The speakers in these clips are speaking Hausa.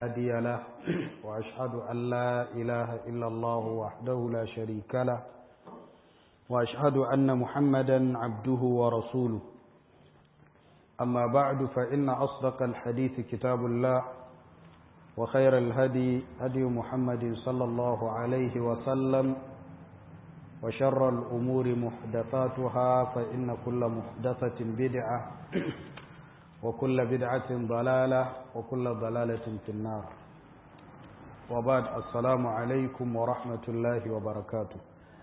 هادي له وأشهد أن لا إله إلا الله وحده لا شريك له وأشهد أن محمدا عبده ورسوله أما بعد فإن أصدق الحديث كتاب الله وخير الهدي هدي محمد صلى الله عليه وسلم وشر الأمور محدثاتها فإن كل محدثة بدعة وكل بدعة ضلالة وكل ضلالة في النار وبعد السلام عليكم ورحمة الله وبركاته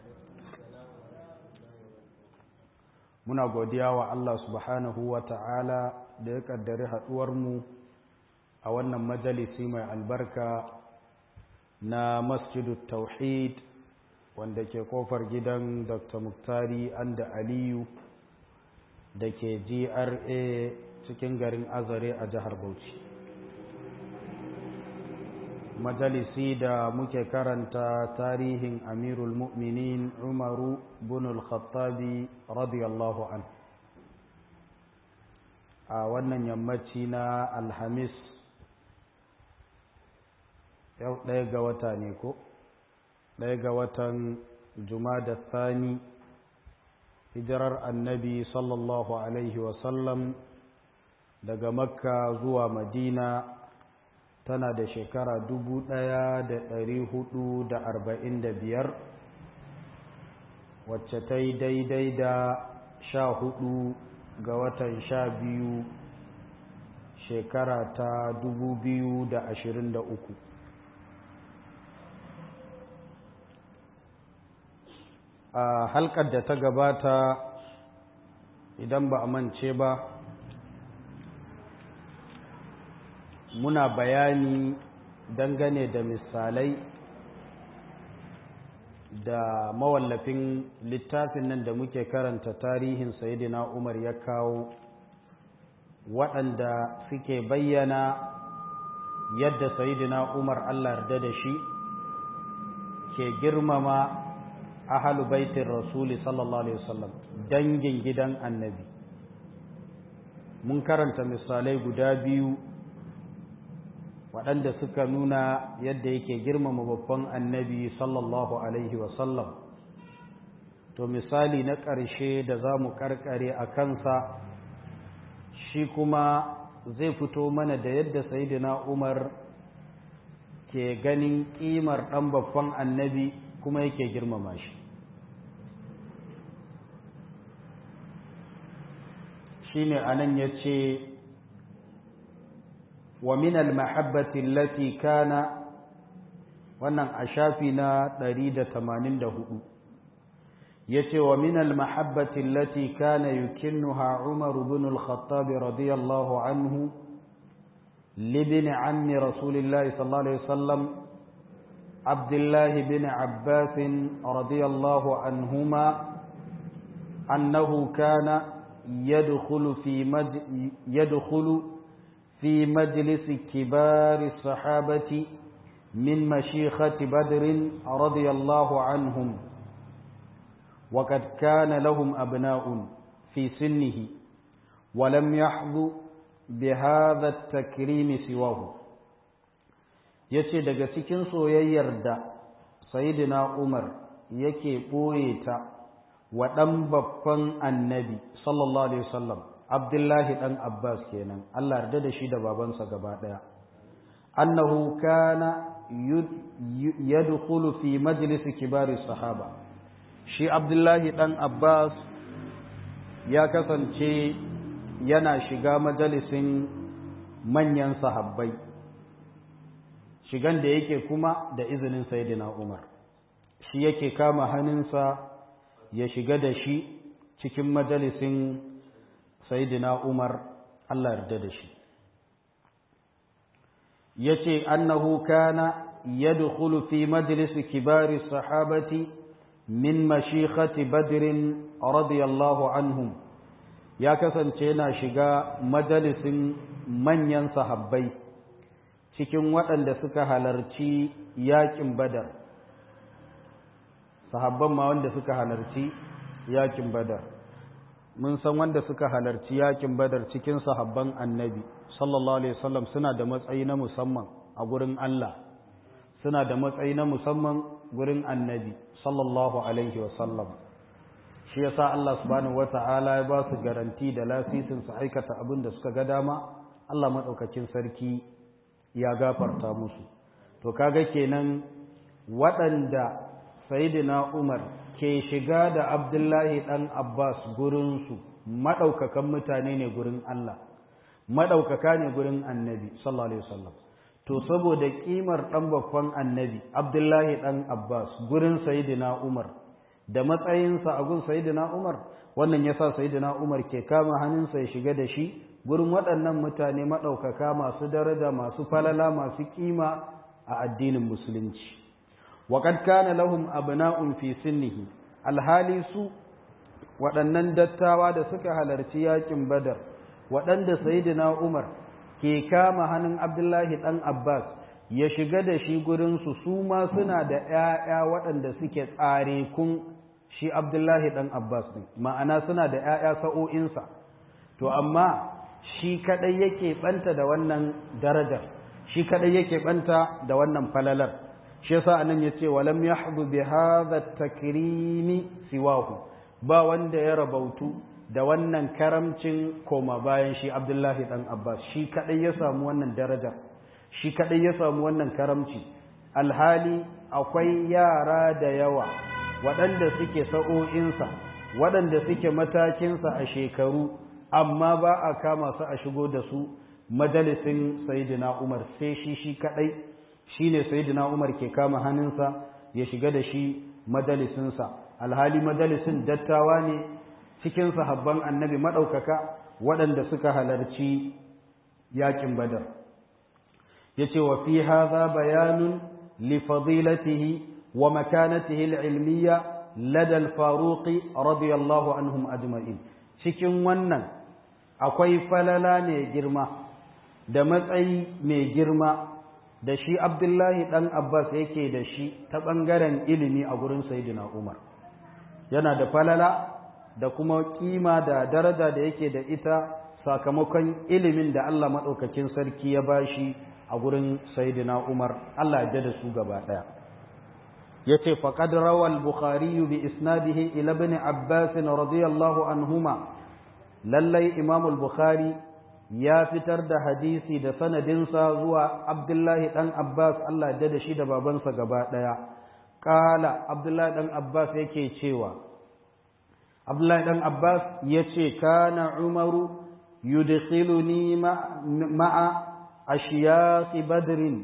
muna godiya wa Allah subhanahu wa ta'ala da ya kaddari haɗuwarmu a wannan majalisi mai albarka na masjidu tauhid wanda ke kofar gidan dr muktari anda aliyu da ke gra cikin garin azare a jihar bauchi majalisi da muke karanta tarihin amirul mu'minin umaru bin al-khattabi radiyallahu an a wannan yammaci na alhamis yau ɗaya ga wata ne ko ɗaya ga watan da thani hijirar annabi sallallahu alaihi wasallam daga makka zuwa madina tana da shekara dubu ɗaya da ɗari hudu da arba'in da biyar wacce ta yi daidai da sha hudu ga watan sha biyu shekara ta dubu biyu da ashirin da uku a halkar da ta gabata idan ba a mance ba muna bayani dangane da misalai da mawallafin littafin nan da muke karanta tarihin sayidina umar ya kawo waɗanda suke bayyana yadda sayidina umar allah yarda da shi ke girmama ahalu baitin rasuli sallallahu alaihi wasallam dangin gidan annabi mun karanta misalai guda biyu waɗanda suka nuna yadda yake girmama babban annabi sallallahu alaihi wasallam to misali na ƙarshe da za mu ƙarƙare a kansa shi kuma zai fito mana da yadda sayidina umar ke ganin ƙimar ɗan babban annabi kuma yake girmama shi shine anan ya ce ومن المحبة التي كان wannan a shafi na 184 yace wa min almahabbati allati kana yukinnuha Umar ibn al-Khattab radiyallahu anhu libn ammi Rasulillah sallallahu alaihi wasallam Abdullah ibn Abbas radiyallahu anhuma annahu kana yadkhulu fi yadkhulu في مجلس كبار الصحابة من مشيخة بدر رضي الله عنهم وقد كان لهم أبناء في سنه ولم يحظوا بهذا التكريم سواه yace daga cikin soyayyar da sayyidina Umar yake ɓoye ta wa ɗan babban annabi sallallahu alaihi wasallam Abdullahi ɗan Abbas kenan, Allah yarda da shi da babansa gaba ɗaya. Annahu kana yadkhulu fi majlisi kibari sahaba. Shi Abdullahi ɗan Abbas ya kasance yana shiga majalisin manyan sahabbai. Shigan da yake kuma da izinin Sayyidina Umar. Shi yake kama hannunsa ya shiga da shi cikin majalisin sayyidina Umar Allah yarda da shi yace annahu kana yadkhulu fi majlis kibari sahabati min mashikhati badr radiyallahu anhum ya kasance yana shiga majalisin manyan sahabbai cikin waɗanda suka halarci yakin badar sahabban ma wanda suka halarci yakin badar mun san wanda suka halarci yakin badar cikin sahabban annabi sallallahu alaihi wasallam suna da matsayi na musamman a gurin Allah suna da matsayi na musamman gurin annabi sallallahu alaihi wasallam shi yasa Allah subhanahu wata'ala ya ba su garanti da lasisin su aikata abin da suka ga dama Allah madaukakin sarki ya gafarta musu to kaga kenan waɗanda sayyidina Umar ke shiga da Abdullahi dan Abbas gurin su madaukakan mutane ne gurin Allah madaukaka ne gurin Annabi sallallahu alaihi wasallam to saboda kimar dan babban Annabi Abdullahi dan Abbas gurin sayyidina Umar da matsayinsa a gun sayidina Umar wannan yasa sayidina Umar ke kama hannunsa ya shiga da shi gurin waɗannan mutane maɗaukaka masu daraja masu falala masu kima a addinin musulunci waqad kana lahum abna'un fi sinnihi alhali su waɗannan dattawa da suka halarci yakin badar waɗanda sayidina Umar ke kama hannun Abdullahi dan Abbas ya shiga da shi gurinsu su ma suna da ‘ya'ya waɗanda suke tsare kun shi Abdullahi ɗan Abbas ɗin, ma'ana suna da ‘ya'ya sa'o'insa, to amma shi kaɗai yake ɓanta da wannan darajar, shi kaɗai yake ɓanta da wannan falalar, shi yasa anan ya ce, walam ya haɗu bi haza takrimi siwahu, ba wanda ya rabautu da wannan karamcin koma bayan shi Abdullahi ɗan Abbas, shi kaɗai ya samu wannan darajar. shi kaɗai ya samu wannan karamci alhali akwai yara da yawa waɗanda suke sa'o'insa waɗanda suke matakinsa a shekaru amma ba a kama su a shigo da su majalisin sayidina umar sai shi shi kaɗai shi ne sayidina umar ke kama hannunsa ya shiga da shi majalisinsa alhali majalisin dattawa ne cikin sahabban annabi maɗaukaka waɗanda suka halarci yakin badar yace wa fi hadha bayanun li fadilatihi wa makanatihi al-ilmiyya lada al-faruq radiyallahu anhum ajma'in cikin wannan akwai falala ne girma da matsayi mai girma da shi Abdullahi dan Abbas yake da shi ta bangaren ilimi a gurin Sayyidina Umar yana da falala da kuma kima da daraja da yake da ita sakamakon ilimin da Allah madaukakin sarki ya bashi a gurin Sayyidina Umar Allah ya da su gaba daya yace faqad rawal bukhari bi isnadihi ila ibn abbas radiyallahu anhuma lallai imam al-bukhari ya fitar da hadisi da sanadinsa zuwa abdullahi dan abbas Allah ya da shi da babansa gaba daya kala abdullahi dan abbas yake cewa abdullahi dan abbas yace kana umaru yudkhiluni ma'a ashiyaqi badrin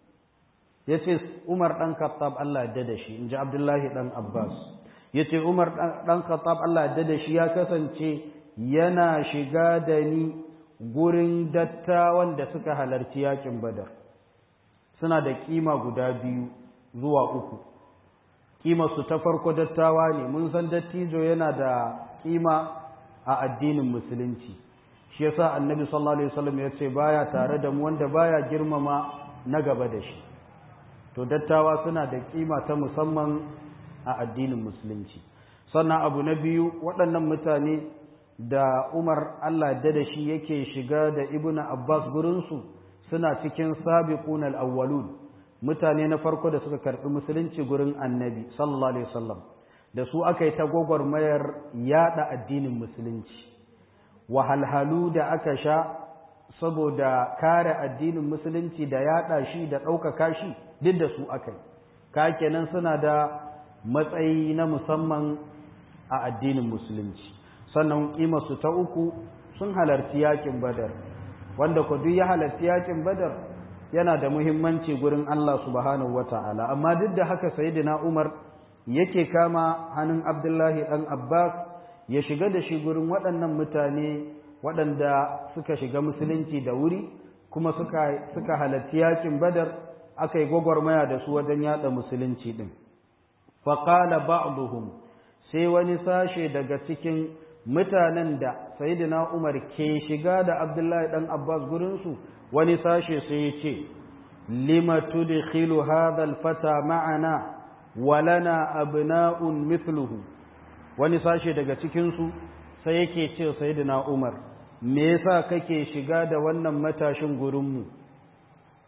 yace Umar dan Khattab Allah ya da shi inji Abdullahi dan Abbas yace Umar dan Khattab Allah ya da shi ya kasance yana shiga da ni gurin dattawan da suka halarci yakin Badar suna da kima guda biyu zuwa uku kima su ta farko dattawa ne mun san dattijo yana da kima a addinin musulunci shi yasa annabi sallallahu alaihi wasallam ya ce baya tare da mu wanda baya girmama na gaba da shi to dattawa suna da kima ta musamman a addinin musulunci sannan abu na biyu waɗannan mutane da Umar Allah da da shi yake shiga da Ibn Abbas gurinsu suna cikin sabiqun al-awwalun mutane na farko da suka karɓi musulunci gurin annabi sallallahu alaihi wasallam da su aka yi ta gwagwarmayar yada addinin musulunci wahalhalu da aka sha saboda kare addinin musulunci da yada shi da ɗaukaka shi duk da su aka yi ka kenan suna da matsayi na musamman a addinin musulunci sannan su ta uku sun halarci yakin badar wanda ku duk ya halarci yakin badar yana da muhimmanci gurin Allah subhanahu wata'ala amma duk da haka sayyidina Umar yake kama hannun Abdullahi dan Abbas ya shiga da shi gurin waɗannan mutane waɗanda suka shiga musulunci da wuri kuma suka suka halarci yakin badar aka yi gwagwarmaya da su wajen yada musulunci din faqala ba'dhum sai wani sashe daga cikin mutanen da sayyidina Umar ke shiga da Abdullahi dan Abbas gurin su wani sashe sai ya ce lima tudkhilu hadha alfata ma'ana wa lana abna'un mithluhu wani sashe daga cikin su sai yake ce sayyidina Umar me yasa kake shiga da wannan matashin gurin mu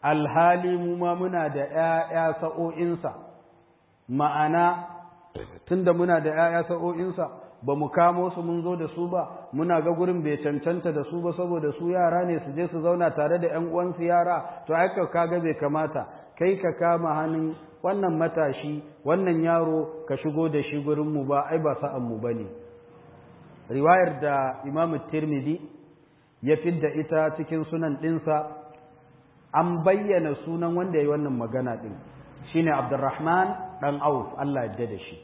alhali mu ma muna da ‘ya'ya sa'o'insa ma'ana tunda muna da ‘ya'ya sa'o'insa ba mu kamo su mun zo da su ba muna ga gurin bai cancanta da su ba saboda su yara ne su je su zauna tare da ‘yan uwansu yara to aika kaga bai kamata kai ka kama hannun wannan matashi wannan yaro ka shigo da shi gurinmu ba ai ba sa'anmu ba ne riwayar da imamu tirmidhi ya fidda ita cikin sunan ɗinsa an bayyana sunan wanda ya yi wannan magana ɗin shine abdurrahman ɗan auf allah ya da shi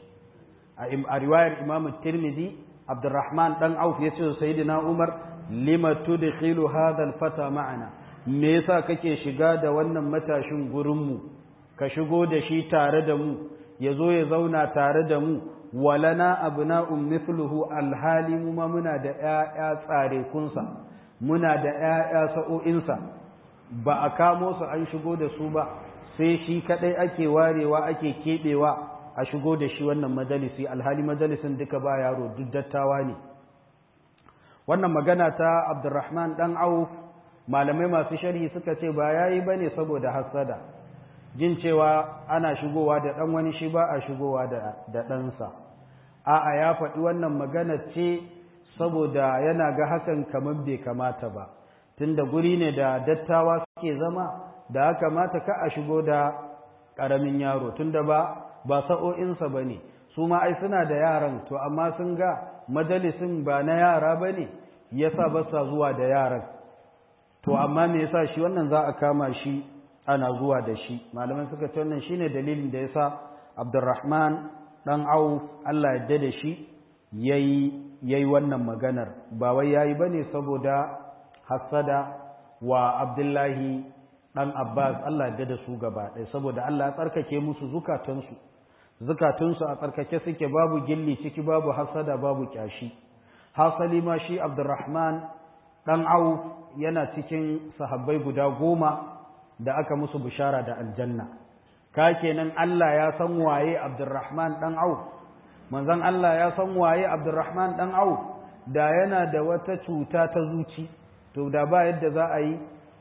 a riwayar imamu tirmidhi abdurrahman ɗan auf ya ce sayyidina umar lima tudkhilu hadha alfata ma'ana me yasa kake shiga da wannan matashin gurinmu ka shigo da shi tare da mu ya zo ya zauna tare da mu walana abna'un mithluhu alhali mu ma muna da ƴaƴa tsare kunsa muna da ƴaƴa sa'o'insa ba a kamo su an shigo da su ba sai shi kadai ake warewa ake keɓewa a shigo da shi wannan majalisi alhali majalisin duka ba yaro duk dattawa ne wannan magana ta abdurrahman dan auf malamai masu sharhi suka ce ba yayi bane saboda hassada jin cewa ana shigowa da ɗan wani shi ba a shigowa da ɗansa a'a ya faɗi wannan magana ce saboda yana ga hakan kamar bai kamata ba tunda guri ne da dattawa suke zama da haka mata ka a shigo da ƙaramin yaro tunda ba ba sa'o'insa ba ne su ma ai suna da yaran to amma sun ga majalisin ba na yara ba ne yasa ba sa zuwa da yaran to amma me yasa shi wannan za a kama shi ana zuwa da shi malaman suka ce wannan shine dalilin da yasa Abdurrahman dan Auf Allah ya da shi yayi yayi wannan maganar ba wai yayi bane saboda hasada wa Abdullahi dan Abbas Allah ya da su gaba ɗaya saboda Allah ya tsarkake musu zukatansu zukatunsu a tsarkake suke babu gilli ciki babu hasada babu kyashi hasali ma shi Abdurrahman dan Auf yana cikin sahabbai guda goma da aka musu bishara da aljanna ka kenan Allah ya san waye Abdurrahman dan Auf manzon Allah ya san waye Abdurrahman dan Auf da yana da wata cuta ta zuci to da ba yadda za a yi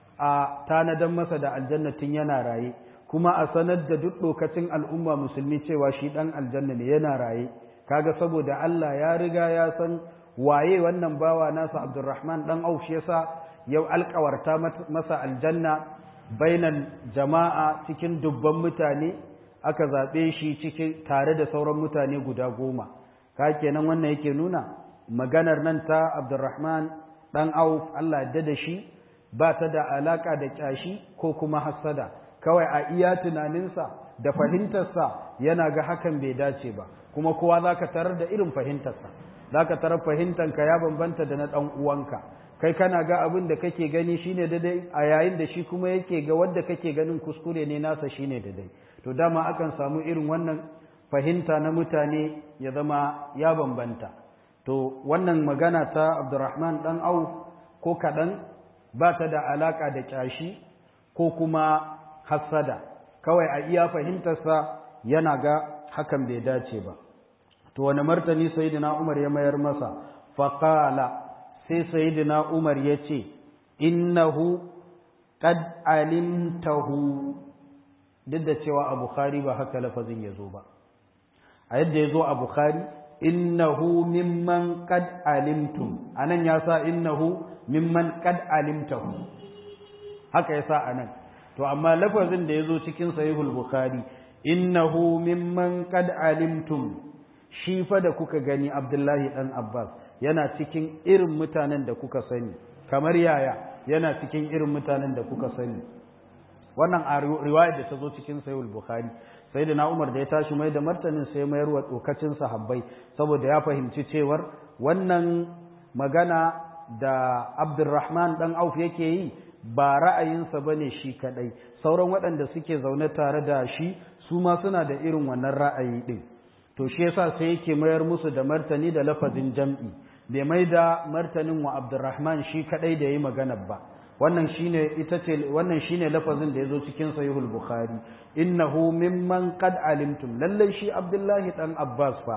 a tanadan masa da aljanna tun yana raye kuma a sanar da duk lokacin al'umma musulmi cewa shi dan aljanna ne yana raye kaga saboda Allah ya riga ya san waye wannan bawa nasa Abdurrahman dan Auf shi yasa yau alkawarta masa aljanna bainan jama'a cikin dubban mutane aka zaɓe shi cikin tare da sauran mutane guda goma ka kenan wannan yake nuna maganar nan ta abdurrahman ɗan auf allah da da shi ba ta da alaƙa da ƙyashi ko kuma hassada kawai a iya tunaninsa da fahimtarsa yana ga hakan bai dace ba kuma kowa za ka tarar da irin fahimtarsa za ka tarar fahimtanka ya bambanta da na ɗan uwanka kai kana ga abin da kake gani shine daidai a yayin da shi kuma yake ga wanda kake ganin kuskure ne nasa shine daidai to dama akan samu irin wannan fahimta na mutane ya zama ya bambanta to wannan magana ta Abdurrahman dan Auf ko kadan ba ta da alaka da kyashi ko kuma hassada kawai a iya fahimtarsa yana ga hakan bai dace ba to wani martani sayyidina Umar ya mayar masa faqala sai sayyidina Umar ya ce innahu qad alimtahu duk da cewa a Bukhari ba haka lafazin ya zo ba a yadda ya zo a Bukhari innahu mimman qad alimtum anan ya sa innahu mimman qad alimtahu haka ya sa anan to amma lafazin da ya zo cikin sahihul Bukhari innahu mimman qad alimtum shi fa da kuka gani Abdullahi dan Abbas yana cikin irin mutanen da kuka sani kamar yaya yana cikin irin mutanen da kuka sani wannan a riwayar da ta zo cikin sayul bukhari sai da na umar da ya tashi mai da martanin sai mayar wa tsokacin sahabbai saboda ya fahimci cewar wannan magana da abdurrahman dan auf yake yi ba ra'ayinsa ba ne shi kadai sauran waɗanda suke zaune tare da shi su ma suna da irin wannan ra'ayi ɗin to shi yasa sai yake mayar musu da martani da lafazin jam'i bai mai da martanin wa Abdurrahman shi kadai da yi magana ba wannan shine ita ce wannan shine lafazin da yazo cikin sahihul bukhari innahu mimman qad alimtum lalle shi Abdullahi dan Abbas fa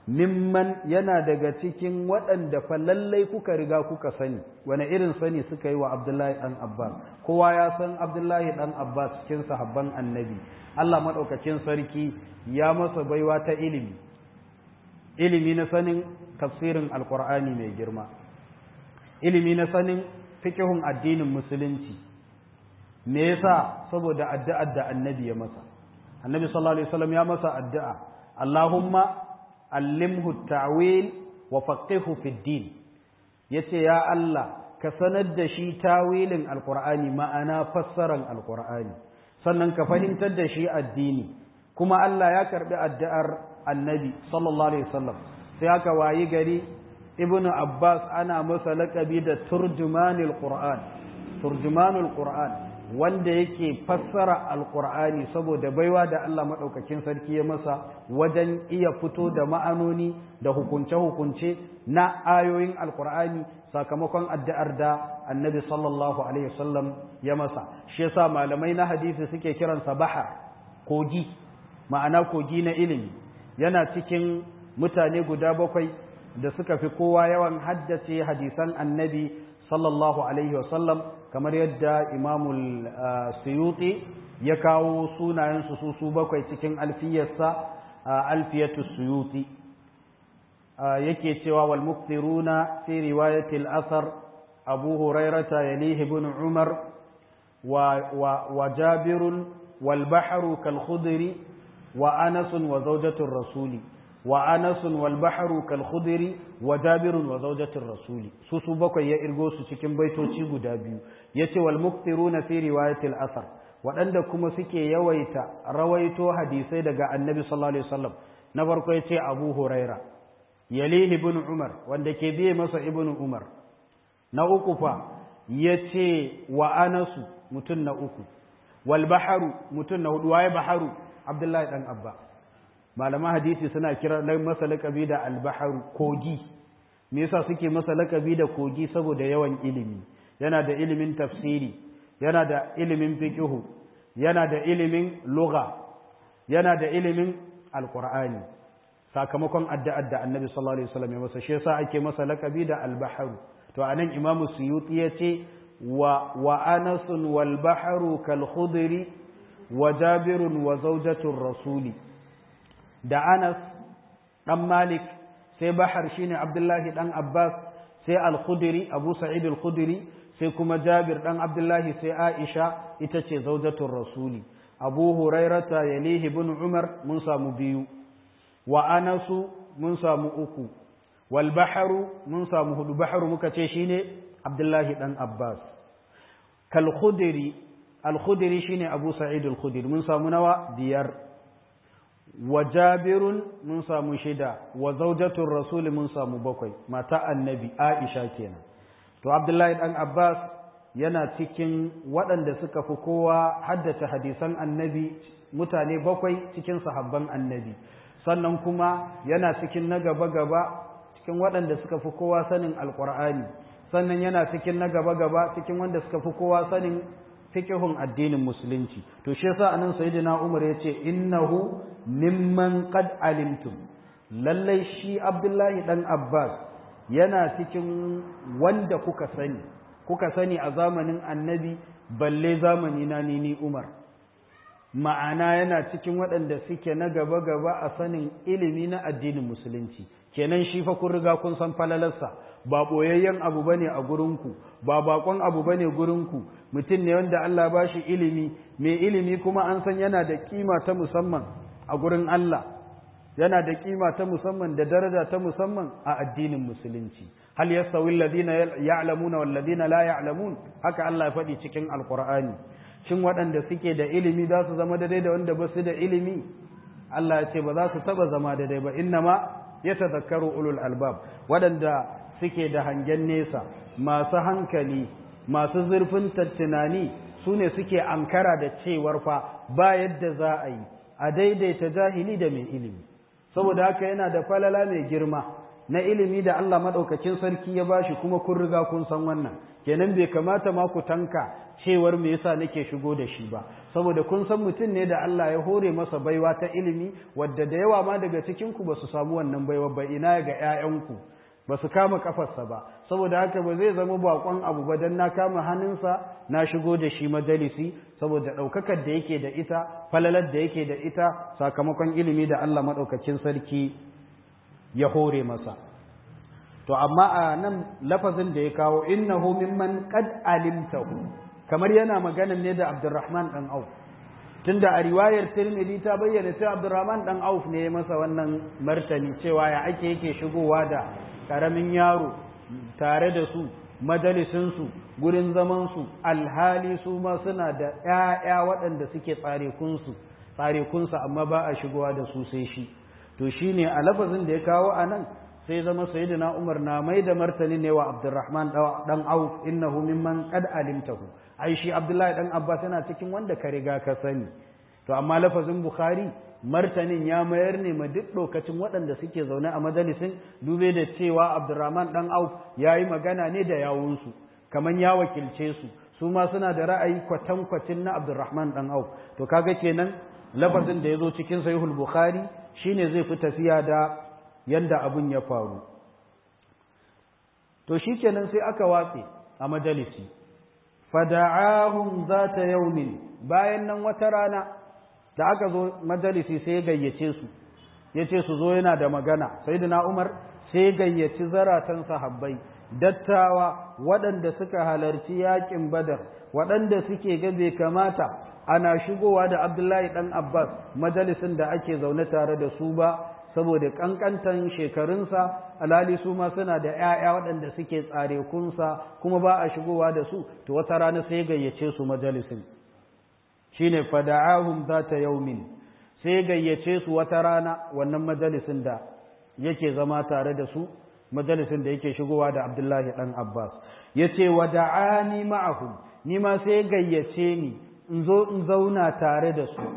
mimman yana daga cikin waɗanda fa lallai kuka riga kuka sani wani irin sani suka yi wa abdullahi ɗan abbas kowa ya san abdullahi ɗan abbas cikin sahabban annabi allah maɗaukakin sarki ya masa baiwa ta ilimi ilimi na sanin tafsirin alkur'ani mai girma ilimi na sanin fikihun addinin musulunci me yasa saboda addu'ar da annabi ya masa annabi sallallahu alaihi wasallam ya masa addu'a allahumma allimhu ta'wil wa faqihu fid din yace ya Allah ka sanar da shi tawilin alqur'ani ma'ana fassaran alqur'ani sannan ka fahimtar da shi addini kuma Allah ya karbi addu'ar annabi sallallahu alaihi wasallam sai aka wayi gari ibnu abbas ana masa laqabi da turjumanul qur'an turjumanul qur'an wanda yake fassara alkur'ani saboda baiwa da Allah maɗaukakin sarki ya masa wajen iya fito da ma'anoni da hukunce-hukunce na ayoyin alkur'ani sakamakon addu'ar da annabi sallallahu alaihi wasallam ya masa shi yasa malamai na hadisi suke kiransa bahar kogi ma'ana kogi na ilimi yana cikin mutane guda bakwai da suka fi kowa yawan haddace hadisan annabi sallallahu alaihi wasallam kamar yadda imamul suyuti ya kawo sunayensu su su bakwai cikin alfiyarsa alfiyatu suyuti yake cewa wal muktiruna fi riwayati al-athar abu hurairata yalihi ibn umar wa wa jabir wal bahru kal khudri wa anas wa zawjatu rasuli wa anasun wal bahru kal khudri wa jabirun wa zawjatir rasuli su su bakwai ya irgo su cikin baitoci guda biyu yace wal muktiruna fi riwayatil asar waɗanda kuma suke yawaita rawaito hadisai daga annabi sallallahu alaihi wasallam na farko yace abu huraira yalihi ibn umar wanda ke biye masa ibn umar na uku fa yace wa anasu mutun na uku wal bahru mutun na hudu waye baharu abdullahi dan abba malaman hadisi suna kira masa lakabi da albaharu kogi me yasa suke masa lakabi da kogi saboda yawan ilimi yana da ilimin tafsiri yana da ilimin fiqhu yana da ilimin lugha yana da ilimin alqur'ani sakamakon addu'ar da annabi sallallahu alaihi wasallam ya masa shi yasa ake masa lakabi da albaharu to anan imamu suyuti yace wa wa anasun wal baharu kal khudri wa jabirun wa zawjatur rasuli da Anas ɗan Malik sai Bahar shine Abdullahi ɗan Abbas sai Al-Khudri Abu Sa'id Al-Khudri sai kuma Jabir ɗan Abdullahi sai Aisha ita ce zaujatul Rasuli Abu Hurairata yalihi ibn Umar mun samu biyu wa Anasu mun samu uku wal Baharu mun samu hudu Baharu muka ce shine Abdullahi ɗan Abbas kal Khudri Al-Khudri shine Abu Sa'id Al-Khudri mun samu nawa biyar wa jabirun mun samu shida wa zaujatul rasul mun samu bakwai mata annabi aisha kenan to abdullahi dan abbas yana cikin waɗanda suka fi kowa haddace hadisan annabi mutane bakwai cikin sahabban annabi sannan kuma yana cikin na gaba gaba cikin waɗanda suka fi kowa sanin alqur'ani sannan yana cikin na gaba gaba cikin wanda suka fi kowa sanin fiqhun addinin musulunci to shi yasa anan sayyidina Umar yace innahu mimman qad alimtum lallai shi Abdullahi dan Abbas yana cikin wanda kuka sani kuka sani a zamanin annabi balle zamani na ni ni Umar ma'ana yana cikin waɗanda suke na gaba gaba a sanin ilimi na addinin musulunci kenan shi fa kun riga kun san falalarsa ba boyayyen abu bane a gurinku ba bakon abu bane gurinku mutum ne wanda Allah ba shi ilimi mai ilimi kuma an san yana da kima ta musamman a gurin Allah yana da kima ta musamman da daraja ta musamman a addinin musulunci hal yastawi alladhina ya'lamuna wal ladina la ya'lamun haka Allah ya faɗi cikin alqur'ani shin waɗanda suke da ilimi za su zama daidai da wanda ba su da ilimi Allah ya ce ba za su taba zama daidai ba innama yatadhakkaru ulul albab waɗanda suke da hangen nesa masu hankali masu zurfin tunani su ne suke ankara da cewar fa ba yadda za a yi a daidaita jahili da mai ilimi saboda haka yana da falala mai girma na ilimi da Allah maɗaukakin sarki ya bashi kuma kun riga kun san wannan kenan bai kamata ma ku tanka cewar me yasa nake shigo da shi ba saboda kun san mutum ne da Allah ya hore masa baiwa ta ilimi wadda da yawa ma daga cikin ku ba su samu wannan baiwa ba ina ga ƴaƴanku ba su kama kafarsa ba saboda haka ba zai zama bakon abu ba dan na kama hannunsa na shigo da shi majalisi saboda ɗaukakar da yake da ita falalar da yake da ita sakamakon ilimi da Allah maɗaukakin sarki ya hore masa to amma a nan lafazin da ya kawo innahu mimman qad alimtahu kamar yana magana ne da Abdurrahman dan Auf tunda a riwayar Tirmidhi ta bayyana cewa Abdurrahman dan Auf ne ya masa wannan martani cewa ya ake yake shigowa da karamin yaro tare da su majalisin su gurin zaman su alhali su ma suna da ƴaƴa waɗanda suke tsare kunsu tsare kunsa amma ba a shigowa da su sai shi to shine a lafazin da ya kawo anan sai zama sayyidina Umar na mai da martani ne wa Abdurrahman dan Auf innahu mimman qad alimtahu ai shi Abdullahi dan Abbas yana cikin wanda ka riga ka sani to amma lafazin Bukhari martanin ya mayar ne ma duk lokacin waɗanda suke zaune a majalisin dube da cewa Abdurrahman dan Auf yayi magana ne da yawunsu kaman ya wakilce su su ma suna da ra'ayi kwatankwacin na Abdurrahman dan Auf to kaga kenan lafazin da yazo cikin Sahihul Bukhari shine zai fi tafiya da yanda abun ya faru to shikenan sai aka watse a majalisi fada'ahum zata yaumin bayan nan wata rana da aka zo majalisi sai ya gayyace su yace su zo yana da magana sayyidina Umar sai gayyaci zaratan sahabbai dattawa waɗanda suka halarci yakin Badar waɗanda suke ga bai kamata ana shigowa da Abdullahi dan Abbas majalisin da ake zaune tare da su ba saboda kankantan shekarunsa alhali su ma suna da ‘ya'ya waɗanda suke tsare kunsa kuma ba a shigowa da su to wata rana sai gayyace su majalisin shi ne fada'ahum za ta yaumin sai gayyace su wata rana wannan majalisin da yake zama tare da su majalisin da yake shigowa da abdullahi ɗan abbas ya ce wa da'ani ma'ahum ni ma sai gayyace ni in zo in zauna tare da su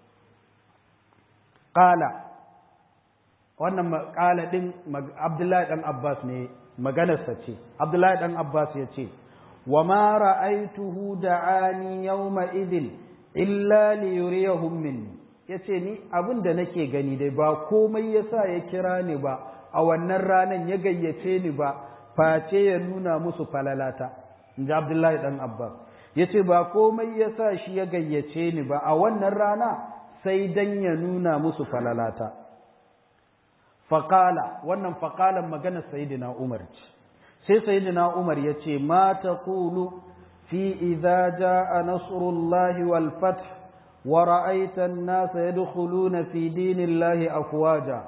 ƙala wannan makala din Abdullahi dan Abbas ne maganarsa ce Abdullahi dan Abbas ya ce wa ma ra'aituhu da'ani yawma idin illa li yuriyahum minni yace ni abin da nake gani dai ba komai yasa ya kira ni ba a wannan ranan ya gayyace ni ba face ya nuna musu falalata inji Abdullahi dan Abbas yace ba komai yasa shi ya gayyace ni ba a wannan rana sai dan ya nuna musu falalata faƙala wannan faƙalan maganar sayidina umar ce sai sayidina umar ya ce ma ta kulu fi idza jaa nasrullahi wal fath wa ra'aita an-nasa yadkhuluna fi dinillahi afwaja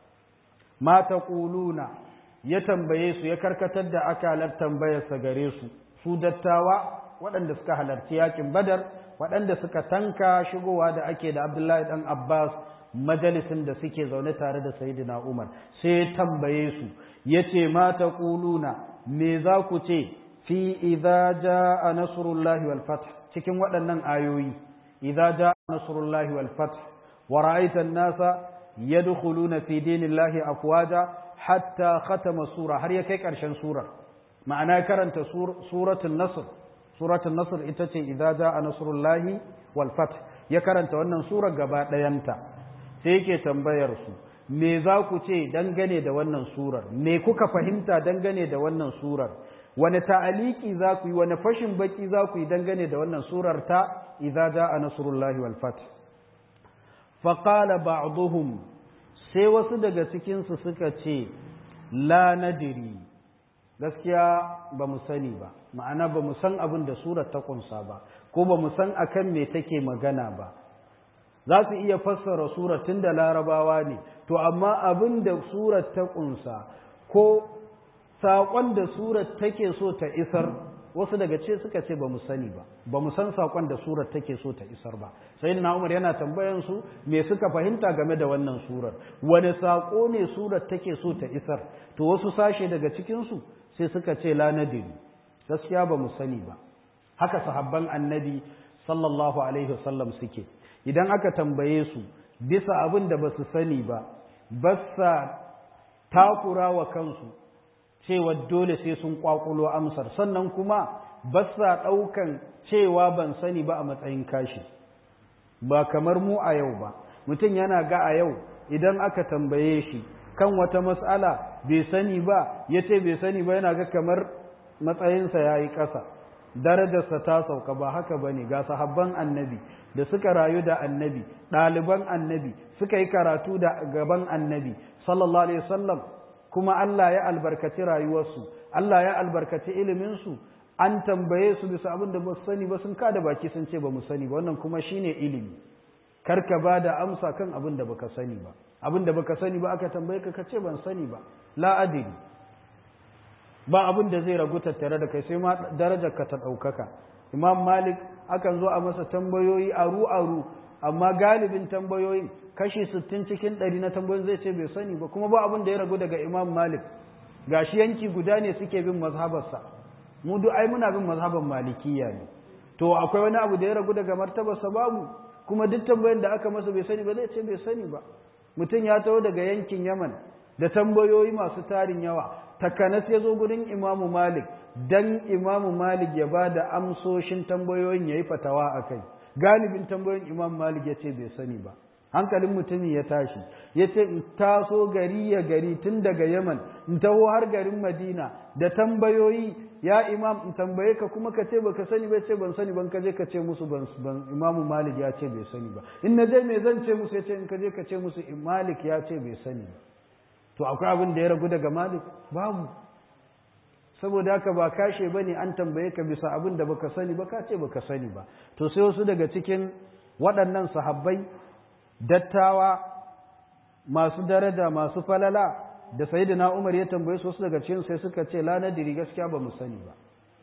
ma taquluna ya tambaye su ya karkatar da akalar tambayarsa gare su su dattawa waɗanda suka halarci yakin badar waɗanda suka tanka shigowa da ake da abdullahi dan abbas majalisin da suke zaune tare da Sayyidina Umar sai ya tambaye su yace ma taquluna me za ku ce fi idza jaa nasrullahi wal fath cikin waɗannan ayoyi idza jaa nasrullahi wal fath wa ra'aita an-nasa yadkhuluna fi dinillahi afwaja hatta khatama sura har ya kai ƙarshen sura ma'ana karanta suratul nasr suratul nasr ita ce idza jaa nasrullahi wal fath ya karanta wannan sura gaba ɗayanta sai yake tambayar su me za ku ce dangane da wannan surar me kuka fahimta dangane da wannan surar wani ta'aliki za ku yi wani fashin baki za ku yi dangane da wannan surar ta idza jaa nasrullahi wal fath fa qala ba'dhum sai wasu daga cikin su suka ce la nadiri gaskiya ba mu sani ba ma'ana ba mu san abin da surar ta kunsa ba ko ba mu san akan me take magana ba za su iya fassara surar tun da larabawa ne to amma abin da surar ta kunsa ko saƙon da surar take so ta isar wasu daga ce suka ce ba mu sani ba ba mu san saƙon da surar take so ta isar ba sai na umar yana tambayan su me suka fahimta game da wannan surar wani saƙo ne surar take so ta isar to wasu sashe daga cikinsu sai suka ce la nadiri gaskiya ba mu sani ba haka sahabban annabi sallallahu alaihi wasallam suke idan aka tambaye su bisa abin da ba su sani ba ba sa takura wa kansu cewa dole sai sun kwakulo amsar sannan kuma ba sa ɗaukan cewa ban sani ba a matsayin kashi ba kamar mu a yau ba mutum yana ga a yau idan aka tambaye shi kan wata matsala bai sani ba ya ce bai sani ba yana ga kamar matsayinsa ya yi ƙasa darajarsa ta sauka ba haka ba ne ga sahabban annabi da suka rayu da annabi ɗaliban annabi suka yi karatu da gaban annabi sallallahu alaihi wasallam kuma Allah ya albarkaci rayuwarsu Allah ya albarkaci iliminsu an tambaye su bisa abin da ba su sani ba sun kada baki sun ce ba mu sani ba wannan kuma shine ilimi kar ka ba da amsa kan abin da baka sani ba abin da baka sani ba aka tambaye ka ce ban sani ba la adri ba abin da zai ragu tattare da kai sai ma darajar ka ta ɗaukaka imam malik akan zo a masa tambayoyi aru aru amma galibin tambayoyin kashi sittin cikin ɗari na tambayoyin zai ce bai sani ba kuma ba abin da ya ragu daga imam malik gashi yanki guda ne suke bin mazhabarsa mu duk ai muna bin mazhaban malikiya ne to akwai wani abu da ya ragu daga martabarsa babu kuma duk tambayoyin da aka masa bai sani ba zai ce bai sani ba mutum ya taho daga yankin yaman da tambayoyi masu tarin yawa takanas ya zo gurin imamu malik dan imamu malik ya ba da amsoshin tambayoyin ya yi fatawa a kai galibin tambayoyin imamu malik ya ce bai sani ba hankalin mutumin ya tashi ya ce in taso gari ya gari tun daga yaman in taho har garin madina da tambayoyi ya imam in tambaye ka kuma ka ce baka sani ba ce ban sani ban ka je ka ce musu ban imamu malik ya ce bai sani ba in na je me zan ce musu ya ce in ka je ka ce musu malik ya ce bai sani ba to akwai abin da ya ragu daga malik babu saboda haka ba kashe ba ne an tambaye ka bisa abin da baka sani ba ka ce baka sani ba to sai wasu daga cikin waɗannan sahabbai dattawa masu daraja masu falala da sayyidina Umar ya tambaye su wasu daga cikin sai suka ce la nadiri gaskiya ba mu sani ba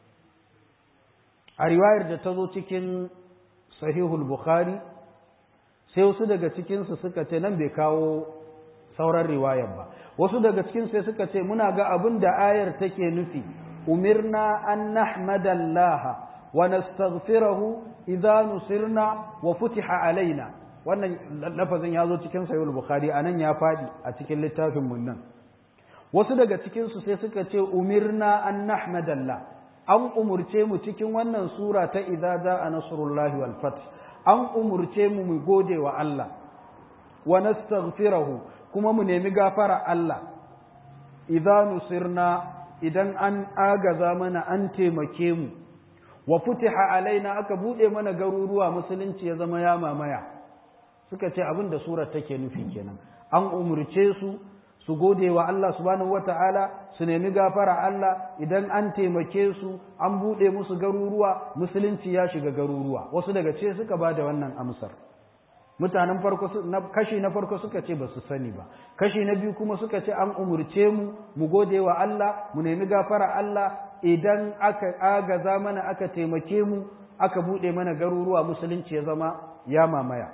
a riwayar da ta zo cikin sahihul bukhari sai wasu daga cikin su suka ce nan bai kawo sauran riwayar ba wasu daga cikin sai suka ce muna ga abin da ayar take nufi umirna an nahmadallaha wa nastaghfirahu idza nusirna wa futiha alaina wannan lafazin ya zo cikin sahihul bukhari anan ya fadi a cikin littafin mun nan wasu daga cikin su sai suka ce umirna an nahmadallah an umurce mu cikin wannan sura ta idza jaa nasrullahi wal fath an umurce mu mu gode wa Allah wa nastaghfirahu kuma mu nemi gafara Allah idza nusirna idan an agaza mana an taimake mu wa futiha alaina aka bude mana garuruwa musulunci ya zama ya mamaya suka ce abin da surar take nufi kenan an umurce su su gode wa Allah subhanahu wata'ala su nemi gafara Allah idan an taimake su an bude musu garuruwa musulunci ya shiga garuruwa wasu daga ce suka ba da wannan amsar mutanen farko kashi na farko suka ce ba su sani ba kashi na biyu kuma suka ce an umurce mu mu gode wa Allah mu nemi gafara Allah idan aka agaza mana aka taimake mu aka bude mana garuruwa musulunci ya zama ya mamaya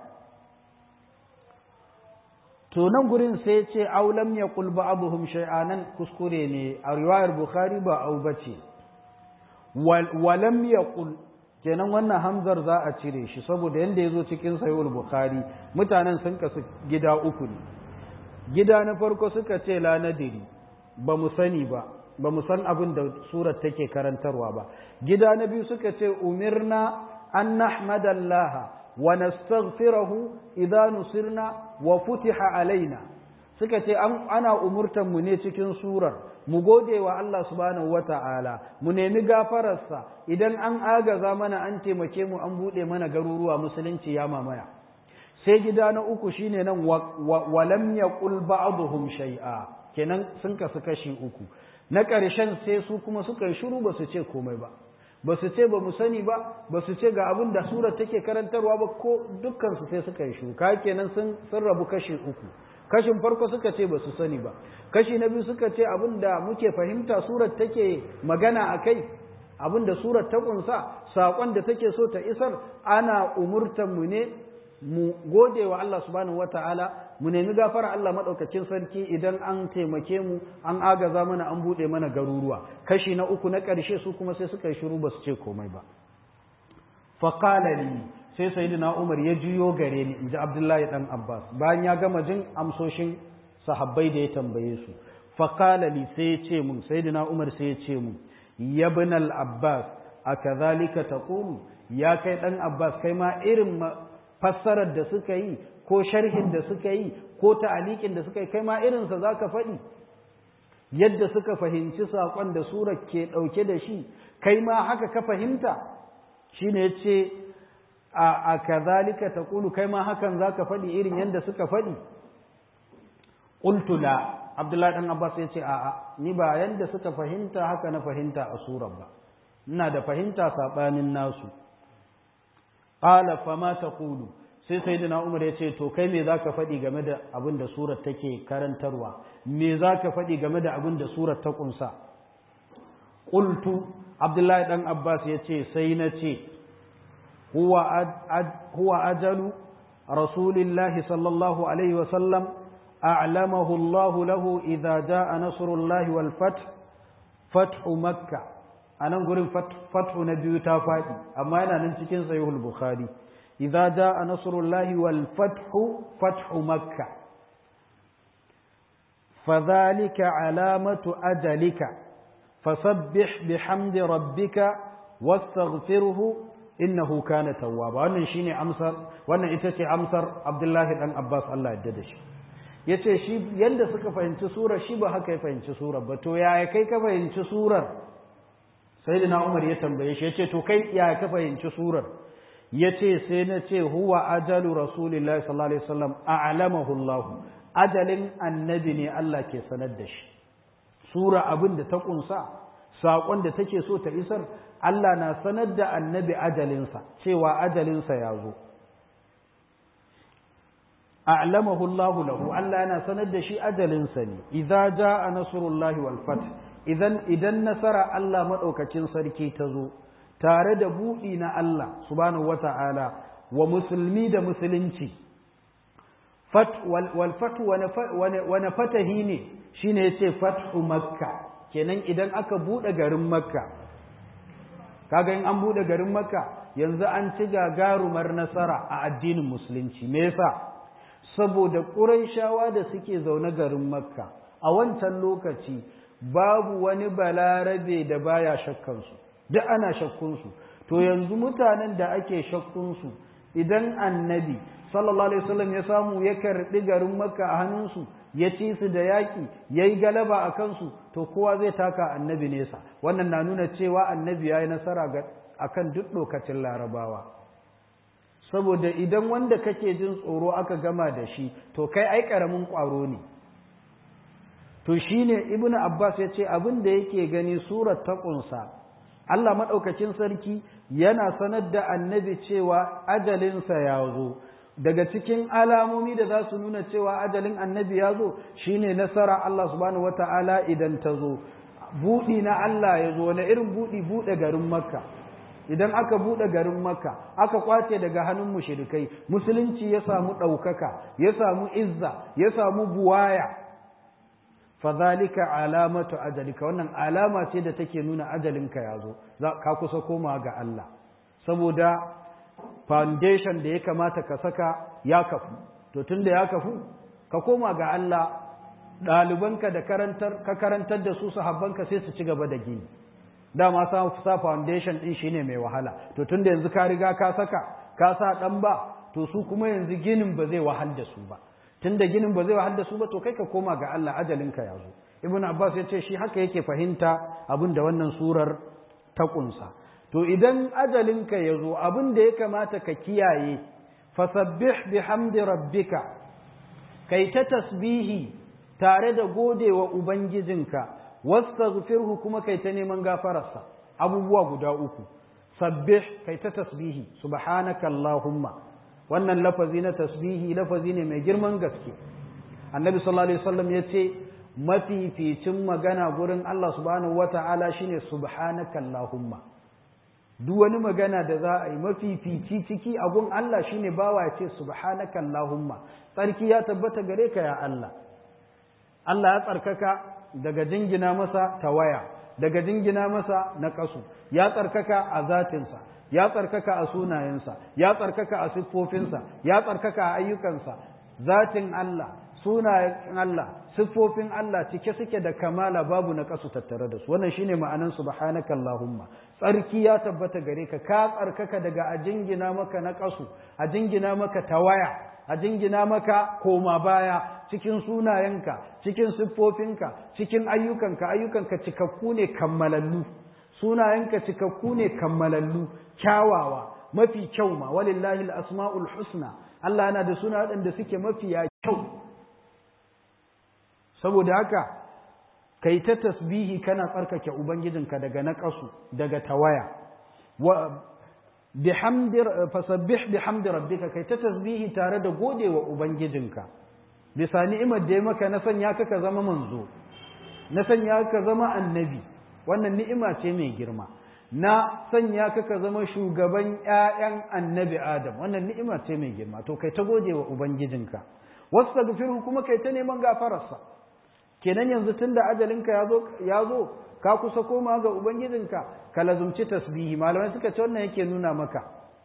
to nan gurin sai ce aulam ya kul ba'dhum shay'anan kuskure ne a riwayar bukhari ba au bace walam yaqul kenan wannan hamzar za a cire shi saboda yanda yazo cikin sahihul bukhari mutanen sun kasu gida uku ne gida na farko suka ce la nadiri ba mu sani ba ba mu san abin da surar take karantarwa ba gida na biyu suka ce umirna an nahmadallaha wa nastaghfirahu idza nusirna wa futiha alaina suka ce ana umurtan mu ne cikin surar mu gode wa Allah subhanahu wata'ala mu nemi gafararsa idan an agaza mana an taimake mu an bude mana garuruwa musulunci ya mamaya sai gida na uku shine nan walam yaqul ba'dhum shay'a kenan sun kasu kashi uku na ƙarshen sai su kuma suka yi shiru ba su ce komai ba ba su ce ba mu sani ba ba su ce ga abin da surar take karantarwa ba ko dukkansu sai suka yi shiru ka kenan sun sun rabu kashi uku kashin farko suka ce ba su sani ba kashi na biyu suka ce abin da muke fahimta surar take magana a kai abin da surar ta kunsa saƙon da take so ta isar ana umurtan mu ne mu gode wa Allah subhanahu wataala mu nemi gafara Allah maɗaukakin sarki idan an taimake mu an agaza mana an buɗe mana garuruwa kashi na uku na ƙarshe su kuma sai suka yi shiru ba su ce komai ba faƙala li sai sayyidina Umar ya juyo gare ni inji Abdullahi dan Abbas bayan ya gama jin amsoshin sahabbai da ya tambaye su faqala li sai ya ce mun sayyidina umar sai ya ce mun ya ibn al abbas akadhalika taqulu ya kai dan abbas kai ma irin fassarar da suka yi ko sharhin da suka yi ko ta'alikin da suka yi kai ma irinsa za ka faɗi yadda suka fahimci saƙon da surar ke ɗauke da shi kai ma haka ka fahimta shi ne ce a kazalika ta ƙulu kai ma hakan za ka faɗi irin yadda suka faɗi ƙultula abdullahi ɗan abbas ya ce a'a ni ba yadda suka fahimta haka na fahimta a surar ba ina da fahimta saɓanin nasu ƙala fama ta ƙulu sai sai da umar ya ce to kai me za ka faɗi game da abin da surar take karantarwa me za ka faɗi game da abin da surar ta ƙunsa ƙultu abdullahi ɗan abbas ya ce sai na ce huwa ajalu rasulillahi sallallahu alaihi wasallam a'lamahu Allah lahu idza jaa nasrullahi wal fath fathu makka anan gurin fathu na biyu ta faɗi amma yana nan cikin sahihul bukhari إذا جاء نصر الله والفتح فتح مكة فذلك علامة أجلك فسبح بحمد ربك واستغفره إنه كان توابا wannan shine amsar wannan ita ce amsar Abdullahi dan Abbas Allah ya da shi yace shi yanda suka fahimci surar shi ba haka ya fahimci surar ba to yaya kai ka fahimci surar sayyidina Umar ya tambaye shi yace to kai yaya ka fahimci surar ya ce sai na ce huwa ajalu rasulillahi sallallahu alaihi wasallam a'lamahu Allah ajalin annabi ne Allah ke sanar da shi sura abin da ta kunsa saƙon da take so ta isar Allah na sanar da annabi ajalinsa cewa ajalinsa ya zo a'lamahu Allah lahu Allah yana sanar da shi ajalinsa ne idza jaa nasrullahi wal fath idan idan nasara Allah madaukakin sarki ta zo tare da buɗi na Allah subhanahu wata'ala wa musulmi da musulunci wal fatu wani fatahi ne shine yace fathu makka kenan idan aka buɗe garin makka kaga in an buɗe garin makka yanzu an ci gagarumar nasara a addinin musulunci me yasa saboda ƙurayshawa da suke zaune garin makka a wancan lokaci babu wani balarabe da baya shakkansu duk ana shakkunsu to yanzu mutanen da ake shakkunsu idan annabi sallallahu alaihi wasallam ya samu ya karɓi garin makka a hannunsu ya ci su da yaƙi ya yi galaba a kansu to kowa zai taka annabi nesa wannan na nuna cewa annabi ya yi nasara a kan duk lokacin larabawa saboda idan wanda kake jin tsoro aka gama da shi to kai ai ƙaramin ƙwaro ne to shine ibnu abbas ya ce abin da yake gani surar ta ƙunsa Allah maɗaukacin sarki yana sanar da annabi cewa ajalinsa ya zo daga cikin alamomi da za su nuna cewa ajalin annabi ya zo shine nasara Allah subhanahu wata'ala idan ta zo buɗi na Allah ya zo wani irin buɗi buɗe garin makka idan aka buɗe garin makka aka kwace daga hannun mushrikai musulunci ya samu ɗaukaka ya samu izza ya samu buwaya fadhalika alamatu ajalika wannan alama ce da take nuna ajalinka ya zo ka kusa koma ga Allah saboda foundation da ya kamata ka saka ya kafu to tunda ya kafu ka koma ga Allah ɗalibanka da karantar ka karantar da su sahabbanka sai su ci gaba da gini dama sa sa foundation din shine mai wahala to tunda yanzu ka riga ka saka ka sa dan ba to su kuma yanzu ginin ba zai wahal da su ba tunda ginin ba zai wahal da su ba to kai ka koma ga Allah ajalinka ya zo ibnu abbas ya ce shi haka yake fahimta abin da wannan surar ta kunsa to idan ajalinka ya zo abin da ya kamata ka kiyaye fasabbih bihamdi rabbika kai ta tasbihi tare da godewa ubangijinka wastaghfirhu kuma kai ta neman gafararsa abubuwa guda uku sabbih kai ta tasbihi subhanaka allahumma wannan lafazi na tasbihi lafazi ne mai girman gaske annabi sallallahu alaihi wasallam yace mafificin magana gurin Allah subhanahu wata'ala shine subhanaka allahumma duk wani magana da za a yi mafifici ciki a gun Allah shine bawa ya ce subhanaka allahumma tsarki ya tabbata gare ka ya Allah Allah ya tsarkaka daga jingina masa tawaya daga jingina masa na kasu ya tsarkaka a zatinsa ya tsarkaka a sunayensa ya tsarkaka a siffofinsa ya tsarkaka a ayyukansa zatin Allah sunayen Allah siffofin Allah cike suke da kamala babu na kasu tattare da su wannan shine ma'anan subhanaka allahumma tsarki ya tabbata gare ka ka tsarkaka daga a jingina maka na kasu a jingina maka tawaya a jingina maka koma baya cikin sunayenka cikin siffofinka cikin ayyukanka ayyukanka cikakku ne kammalallu sunayenka cikakku ne kammalallu kyawawa mafi kyau ma walillahi al-asma'ul husna Allah yana da suna waɗanda suke mafiya kyau saboda haka kai ta tasbihi kana tsarkake ubangijinka daga naƙasu daga tawaya wa bihamdi fasabbih bihamdi rabbika kai ta tasbihi tare da godewa ubangijinka bisa ni'imar da ya maka na sanya ka ka zama manzo na sanya ka zama annabi wannan ni'ima ce mai girma na sanya ka ka zama shugaban ƴaƴan annabi adam wannan ni'ima ce mai girma to kai ta godewa ubangijinka wastaghfirhu kuma kai ta neman gafararsa kenan yanzu tunda ajalinka yazo yazo ka kusa koma ga ubangijinka ka lazumci tasbihi malamai suka ce wannan yake nuna maka